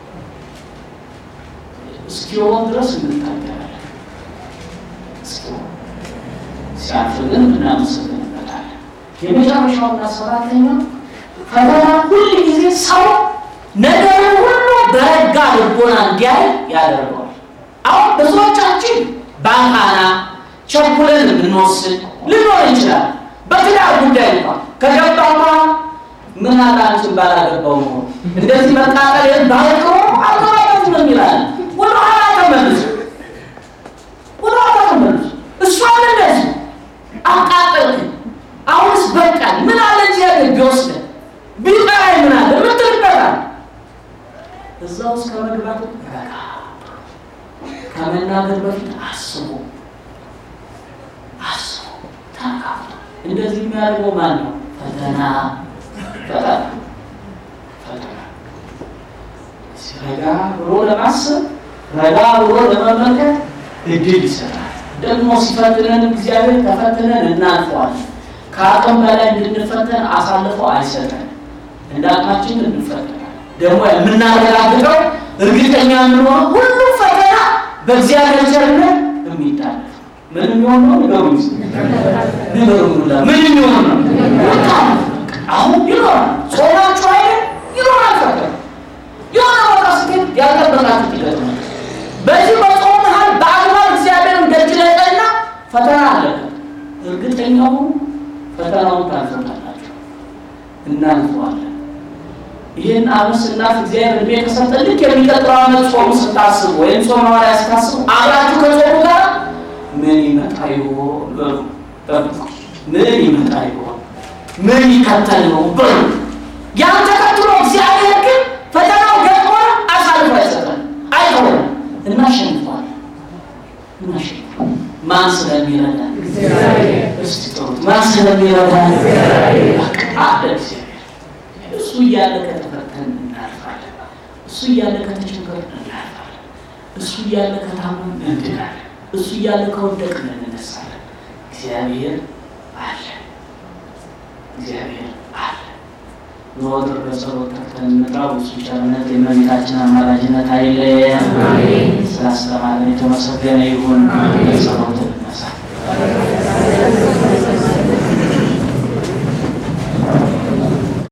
እስኪሆን ድረስ እንታገላለን። እስኪሆን ሲያልፍ ግን እናመሰግንበታለን። የመጨረሻውና ሰባተኛው ፈተና ሁል ጊዜ ሰው ነገርን ሁሉ በረጋ ልቦና እንዲያይ ያደርገዋል። አሁን ብዙዎቻችን ባንካና ቸኩለን እንድንወስን ልኖር ይችላል። በትዳር ጉዳይ እንኳን ከገባማ ምን አለ አንቺን ባላገባው ነው እንደዚህ መቃጠል ባልቀው አልቀባበት ነው ይላል። ወደ ኋላ ተመልሶ ወደ ኋላ ተመልሶ እሷን እንደዚህ አቃጠልክ፣ አሁንስ በቃል ምን አለ እግዚአብሔር ቢወስደን ቢጠራኝ ምን አለ ምትልበታል እዛ ውስጥ ከመግባቱ ረጋ ከመናገር በፊት አስቡ አስቡ ተካፍቶ እንደዚህ የሚያደርገው ማን ነው? ፈተና ፈተና ፈተና ረጋ ብሎ ለማሰብ ረጋ ብሎ ለመመልከት እድል ይሰጣል። ደግሞ ሲፈትነን እግዚአብሔር ተፈትነን እናልፈዋለን። ከአቅም በላይ እንድንፈተን አሳልፎ አይሰጠን። እንደ አቅማችን እንፈተናል። ደግሞ የምናረጋግጠው እርግጠኛ የምንሆነው ሁሉ ፈተና በእግዚአብሔር ቸርነት የሚታለፍ ምን የሚሆን ነው? ንገሩ ንገሩ ምን የሚሆን ነው? አሁን ይኖራል። ጾማችሁ አይደል? ይኖራል ፈተና የሆነ ቦታ ስትሄድ ያልጠበቃችሁት ይገጥማል። በዚህ በጾም መሀል በአግባብ እግዚአብሔርን ደጅ ላይ ጠና ፈተና አለበት። እናልፈዋለን። ይህን ዓመት ስናልፍ እግዚአብሔር እድሜ ከሰጠን ልክ የሚቀጥለው ዓመት ጾሙ ስታስቡ ወይም ጾም ሐዋርያ ስታስቡ አብራችሁ ከጾሙ ጋር ምን ይመጣ ይሆን በሉ። ጠብቁ። ምን ይመጣ ይሆን? ምን ይከተል ይሆን በሉ። ያን ተከትሎ እግዚአብሔር ግን ፈተናው ገጥሞ አሳልፎ አይሰጠን፣ አይተውም። እናሸንፋለን፣ እናሸንፋለን። ማን ስለሚረዳን እስቲ ጥሩት። ማን ስለሚረዳን አለ እግዚአብሔር። እሱ እያለ ከተፈተን እናልፋለን። እሱ እያለ ከተቸገርን እናልፋለን። እሱ እያለ ከታመን እንድናለን። እሱ እያለ ከወደቅን እንነሳለን። እግዚአብሔር አለ። እግዚአብሔር አለ። ዘወትር በጸሎት ተግተን እንጥራው። እሱ ቸርነት የእመቤታችን አማላጅነት አይለየን። ስላስተማረን የተመሰገነ ይሁን። ጸሎት